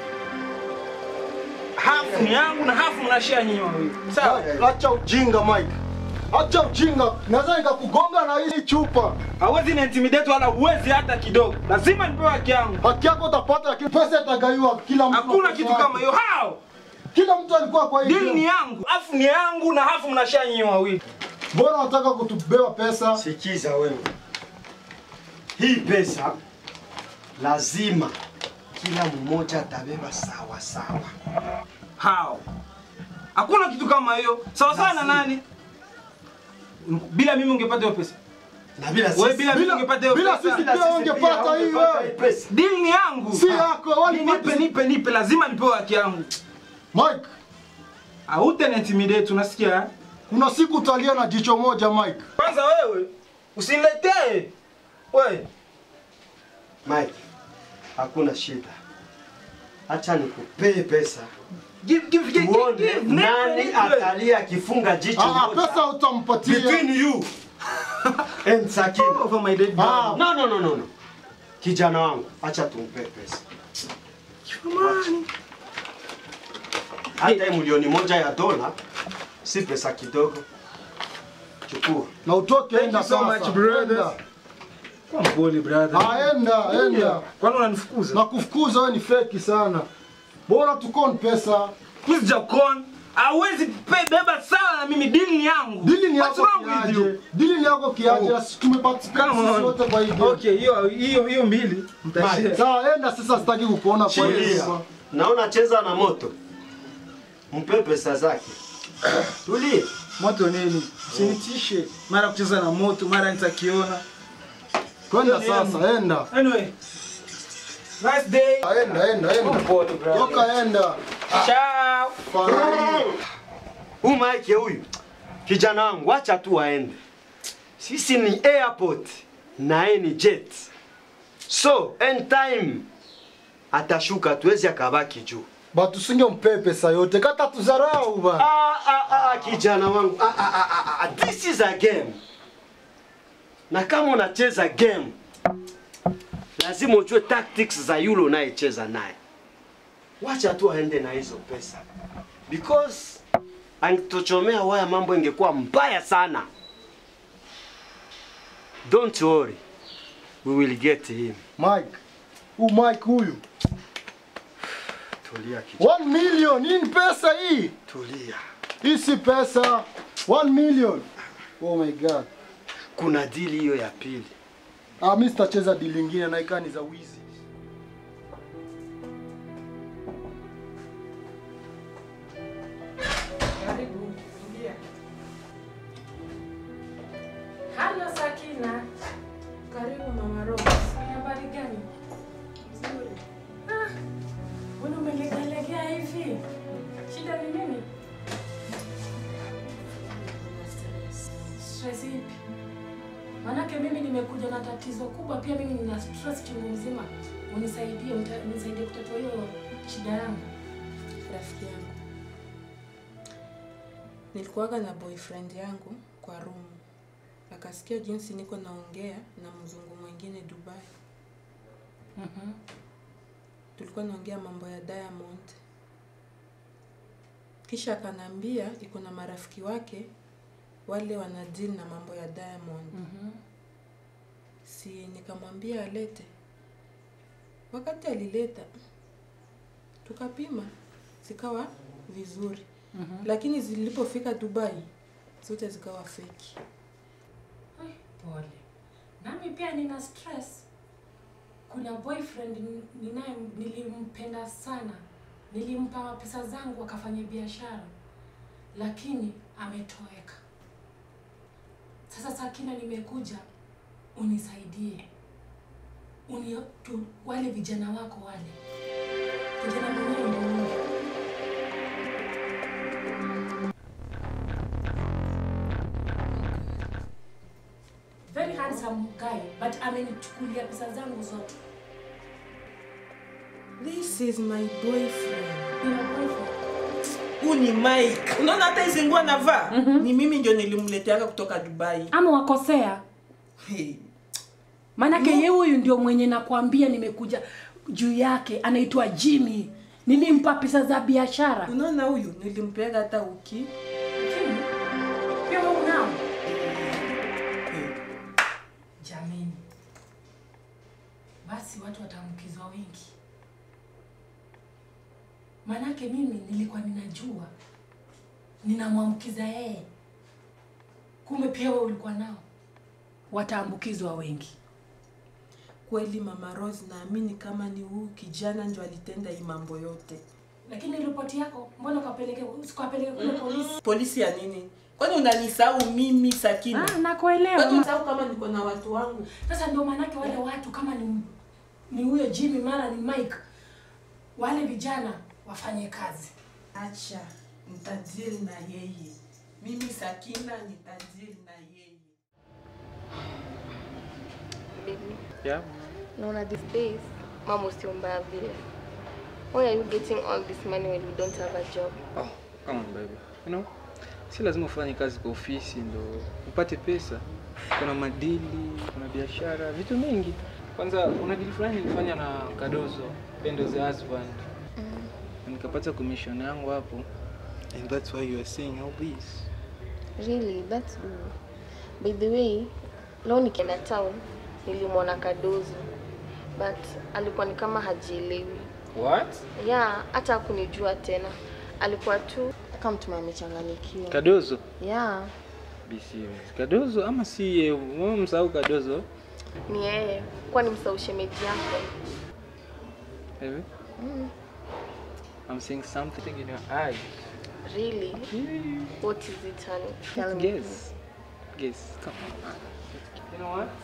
N: Hafu ni yangu na hafu mnashare nyinyi wawili. Sawa?
K: Acha ujinga Mike. Acha ujinga. Naweza nikakugonga na hii chupa.
N: Hawezi ni intimidate wala huwezi hata kidogo. Lazima nipewe haki yangu.
K: Haki yako utapata lakini pesa itagaiwa kila mtu.
N: Hakuna kitu kama hiyo. How?
K: Kila mtu alikuwa kwa hii.
N: Deal
K: game.
N: ni yangu, hafu ni yangu na hafu mnashare nyinyi wawili.
K: Mbona unataka kutubeba pesa?
O: Sikiza wewe. Hii pesa lazima kila mmoja atabeba sawa sawa.
N: How? Hakuna kitu kama hiyo. Sawa sawa na nani? Bila mimi ungepata hiyo pesa.
O: Na bila
N: Wewe bila mimi ungepata hiyo
K: bila
N: pesa.
K: sisi pia ungepata hii wewe.
N: Deal ni yangu.
K: Si yako, wali
N: Nipe nipe nipe lazima nipewe haki yangu.
K: Mike,
N: Haute intimidate unasikia? eh?
K: kuna siku utalia na jicho moja Mike.
N: Kwanza wewe usiniletee. Wewe
O: Mike, hakuna shida. Acha nikupee pesa.
N: Give give give.
O: Tuone
N: give, give,
O: nani
N: nipe, nipe.
O: atalia akifunga jicho
K: Ah,
O: moja.
K: pesa utampatia.
O: Between you and Sakina.
N: Over my dead
O: Ah,
N: body.
O: no, no, no, no, no. Kijana wangu, acha tumpe pesa. Hata hii milioni moja ya dola si pesa kidogo. Chukua.
K: Na utoke enda
N: so
K: sasa.
N: much, brother.
K: Enda.
N: Kwa mpole brother.
K: Ah, enda, enda.
N: Kwani unanifukuza?
K: Na kufukuza wewe ni feki sana. Bora tukon pesa.
N: Mimi sijakon. Hawezi pe- beba sawa na mimi dili ni yangu.
K: Dili ni
N: What's
K: yako
N: wrong with you?
K: kiaje? Dili ni yako kiaje?
N: Oh.
K: Sisi tumeparticipate
N: Come
K: sisi
N: on.
K: wote kwa hii game.
N: Okay, hiyo hiyo hiyo mbili mtashare.
K: Sawa, enda sasa sitaki kukuona kwa
O: Tulia.
K: hiyo.
O: Naona cheza na moto. Mpe pesa zake. Tulie.
N: Moto nini? Usinitishe. Mara kucheza na moto, mara nitakiona.
K: Kwenda
N: Hiyo ni
K: sasa,
N: yangu.
K: enda.
N: Anyway. Nice day.
K: Enda, enda, enda.
N: Pole, brother.
K: Toka enda.
N: Ciao.
O: Huyu Mike huyu. Kijana wangu, acha tu aende. Sisi ni airport na yeye ni jet. So, end time atashuka tuwezi akabaki juu.
K: Batu singempe pesa yote, kata tuzarau bana.
O: Ah, ah, ah, kijana wangu. Ah, ah, ah, ah, ah, this is a game. Na kama unacheza game, lazima ujue tactics za yule unayecheza naye. Wacha tu aende na hizo pesa. Because angetochomea waya mambo ingekuwa mbaya sana. Don't worry. We will get him.
K: Mike. Huyu Mike huyu.
O: Tulia kijana.
K: 1 million, hii ni pesa hii.
O: Tulia.
K: Hii si pesa. 1 million. Oh my god.
O: Kuna dili hiyo ya pili.
K: Ah, mimi sitacheza deal nyingine na ikani za wizi.
G: Karibu, ingia.
P: Halo Sakina.
G: Karibu Mama Rose.
P: Ni habari gani? Nzuri. Ah, mbona umelegalegea hivi? Shida ni nini? Stress ipi? Manake mimi nimekuja na tatizo kubwa, pia mimi nina stress chungu mzima. Unisaidie, uta- unisaidie kutatua hiyo shida yangu.
G: Rafiki yangu, nilikuwaga na boyfriend yangu kwa room, akasikia jinsi niko naongea na mzungu mwingine Dubai.
P: Mhm.
G: Tulikuwa naongea mambo ya Diamond, kisha akanambia iko na marafiki wake wale wana deal na mambo ya Diamond.
P: Mhm.
G: Si nikamwambia alete. Wakati alileta tukapima, zikawa vizuri
P: Mhm.
G: lakini zilipofika Dubai zote zikawa feki.
P: Ai, Pole. Nami pia nina stress. Kuna boyfriend n- ninaye nilimpenda sana. Nilimpa pesa zangu akafanya biashara. Lakini ametoweka. Sasa Sakina nimekuja unisaidie. Uni tu, wale vijana wako wale. Kijana mwenyewe ndio huyo. very handsome guy but amenichukulia pesa zangu zote.
G: This is my boyfriend.
P: Your boyfriend.
Q: Huu ni Mike. Unaona hata hizi nguo anavaa? Ni mimi ndio nilimleteaga kutoka Dubai.
P: Ama wakosea?
Q: Hey.
P: Maanake yeye huyu ndio mwenye nakwambia nimekuja juu yake, anaitwa Jimmy. Nilimpa pesa za biashara.
G: Unaona huyu nilimpeaga hata uki.
P: Jimmy? Pia wewe unao? Jameni. Basi watu wataambukizwa wengi. Maanake mimi nilikuwa ninajua ninamwambukiza yeye, kumbe pia wewe ulikuwa nao. Wataambukizwa wengi.
G: Kweli Mama Rose, naamini kama ni huyu kijana ndio alitenda hii mambo yote.
P: Lakini ripoti yako mbona ukapeleke usikapeleke kule polisi?
Q: Polisi ya nini? Kwani unanisahau mimi Sakina?
P: Ah, nakuelewa.
G: Kwani unasahau kama niko na watu wangu?
P: Sasa ndio maanake wale watu kama ni ni huyo Jimmy mara ni Mike, wale vijana wafanye kazi.
G: Acha, nitadili na yeye. Mimi Sakina nitadili na yeye.
C: Baby,
N: Yeah.
C: naona these days mambo sio mbaya vile. Why are you getting all this money when you don't have a job?
N: Oh, come on baby. You know, si lazima ufanye kazi kwa ofisi ndo upate pesa. Kuna madili, kuna biashara, vitu mingi. Kwanza kuna deal fulani nilifanya na Kadozo, Pendo the husband. Na Nikapata commission yangu hapo. And that's why you are saying all this.
C: Really, that's good. By the way, leo nikienda town nilimwona Kadozo but alikuwa ni kama hajielewi.
N: What?
C: Yeah, hata hakunijua tena. Alikuwa tu kama mtu amechanganyikiwa.
N: Kadozo?
C: Yeah,
N: Be serious. Kadozo ama si yeye? Wewe msahau Kadozo?
C: ni yeye. Kwani msahau shemeji yako?
N: Hivi?
C: Mm,
N: I'm seeing something in your eyes.
C: really? What is it, honey? Tell me.
N: Guess. Guess. Come on. You know what?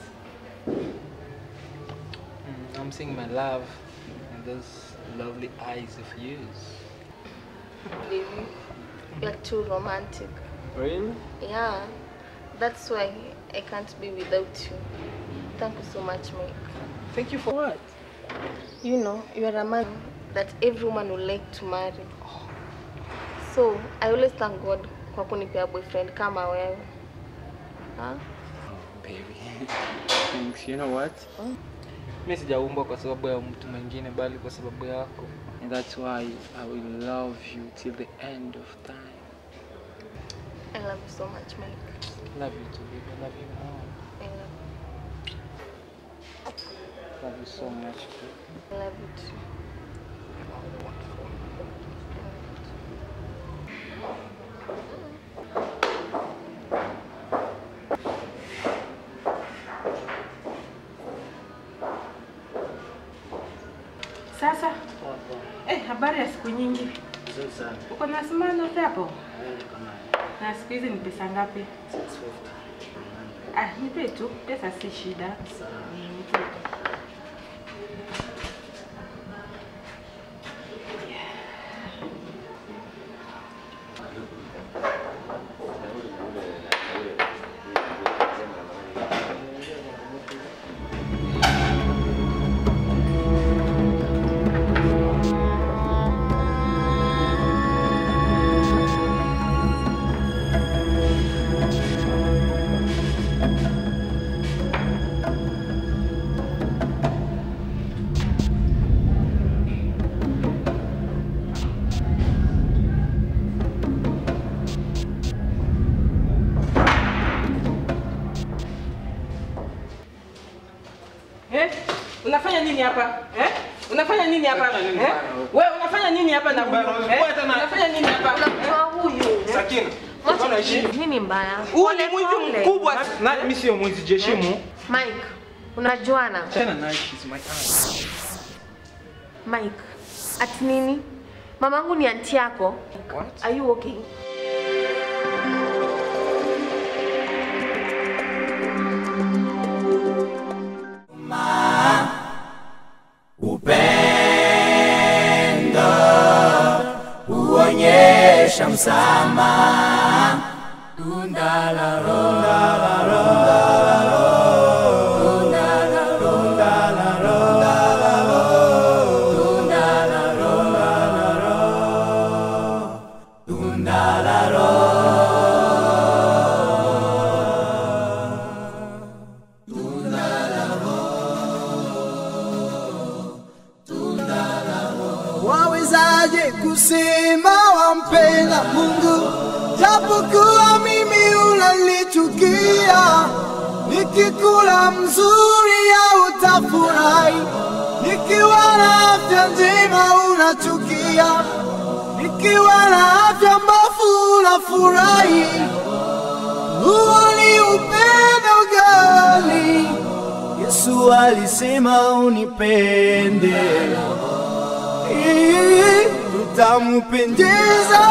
N: Mm, I'm seeing my love in those lovely eyes of yours.
C: Baby, you're too romantic.
N: Really?
C: Yeah, that's why I can't be without you. Thank you so much, Mike.
N: Thank you for what?
C: You know, you are a man that every woman would like to marry. So, I always thank God kwa kunipea boyfriend kama wewe. Huh?
N: Baby. Thanks. You know what? Mimi sijaumbwa kwa sababu ya mtu mwingine bali kwa sababu yako. And that's why I will love you till the end of time.
C: I love you so much, Mike.
N: Love you too, baby. I love you more.
C: I love,
N: Love you so much. Too.
C: I love you too.
G: Sasa eh, habari ya siku nyingi.
R: Nzuri sana.
G: Uko na simano hapo?
R: Eh, niko nayo.
G: Na siku hizi ni pesa ngapi?
R: 650.
G: Ah, nipe tu, pesa si shida. Mm, nipe tu. Eh? Unafanya nini hapa? Eh? Unafanya nini hapa? Eh? Wewe unafanya nini hapa na huyu? Eh? Unafanya nini hapa?
C: Unamtoa huyu.
N: Sakina.
C: Nini mbaya?
G: Huyu ni mwizi mkubwa.
N: Na mimi sio mwizi jeshimu.
C: Mike, unajuana?
N: Tena nice she's my aunt.
C: Mike, ati nini? Mamangu ni anti yako.
N: What?
C: Are you okay?
A: Upendo huonyesha msamaha. Tunda la Roho. Tunda la Roho. Tunda la Roho. Tunda la Roho. Tunda la Roho. Tunda la Roho. Tunda la
S: Wawezaje kusema wampenda Mungu japokuwa mimi unanichukia? Nikikula mzuri au utafurahi, nikiwa na afya njema unachukia, nikiwa na afya mbovu unafurahi. Huo ni upendo gani? Yesu alisema unipende ili utampendeza.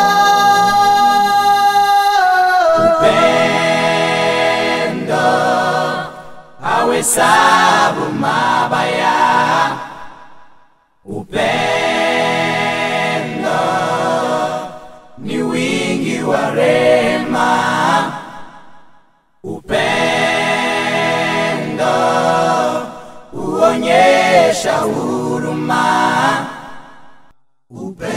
A: Upendo hawesabu mabaya. Upendo ni wingi wa rehema. Upendo huonyesha huruma. Upendo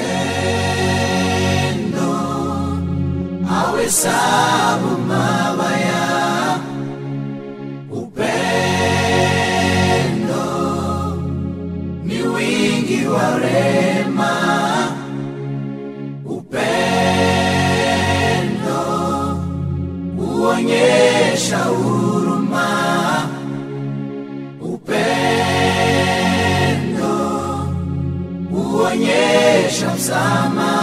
A: hawesabu mabaya. Upendo msamaha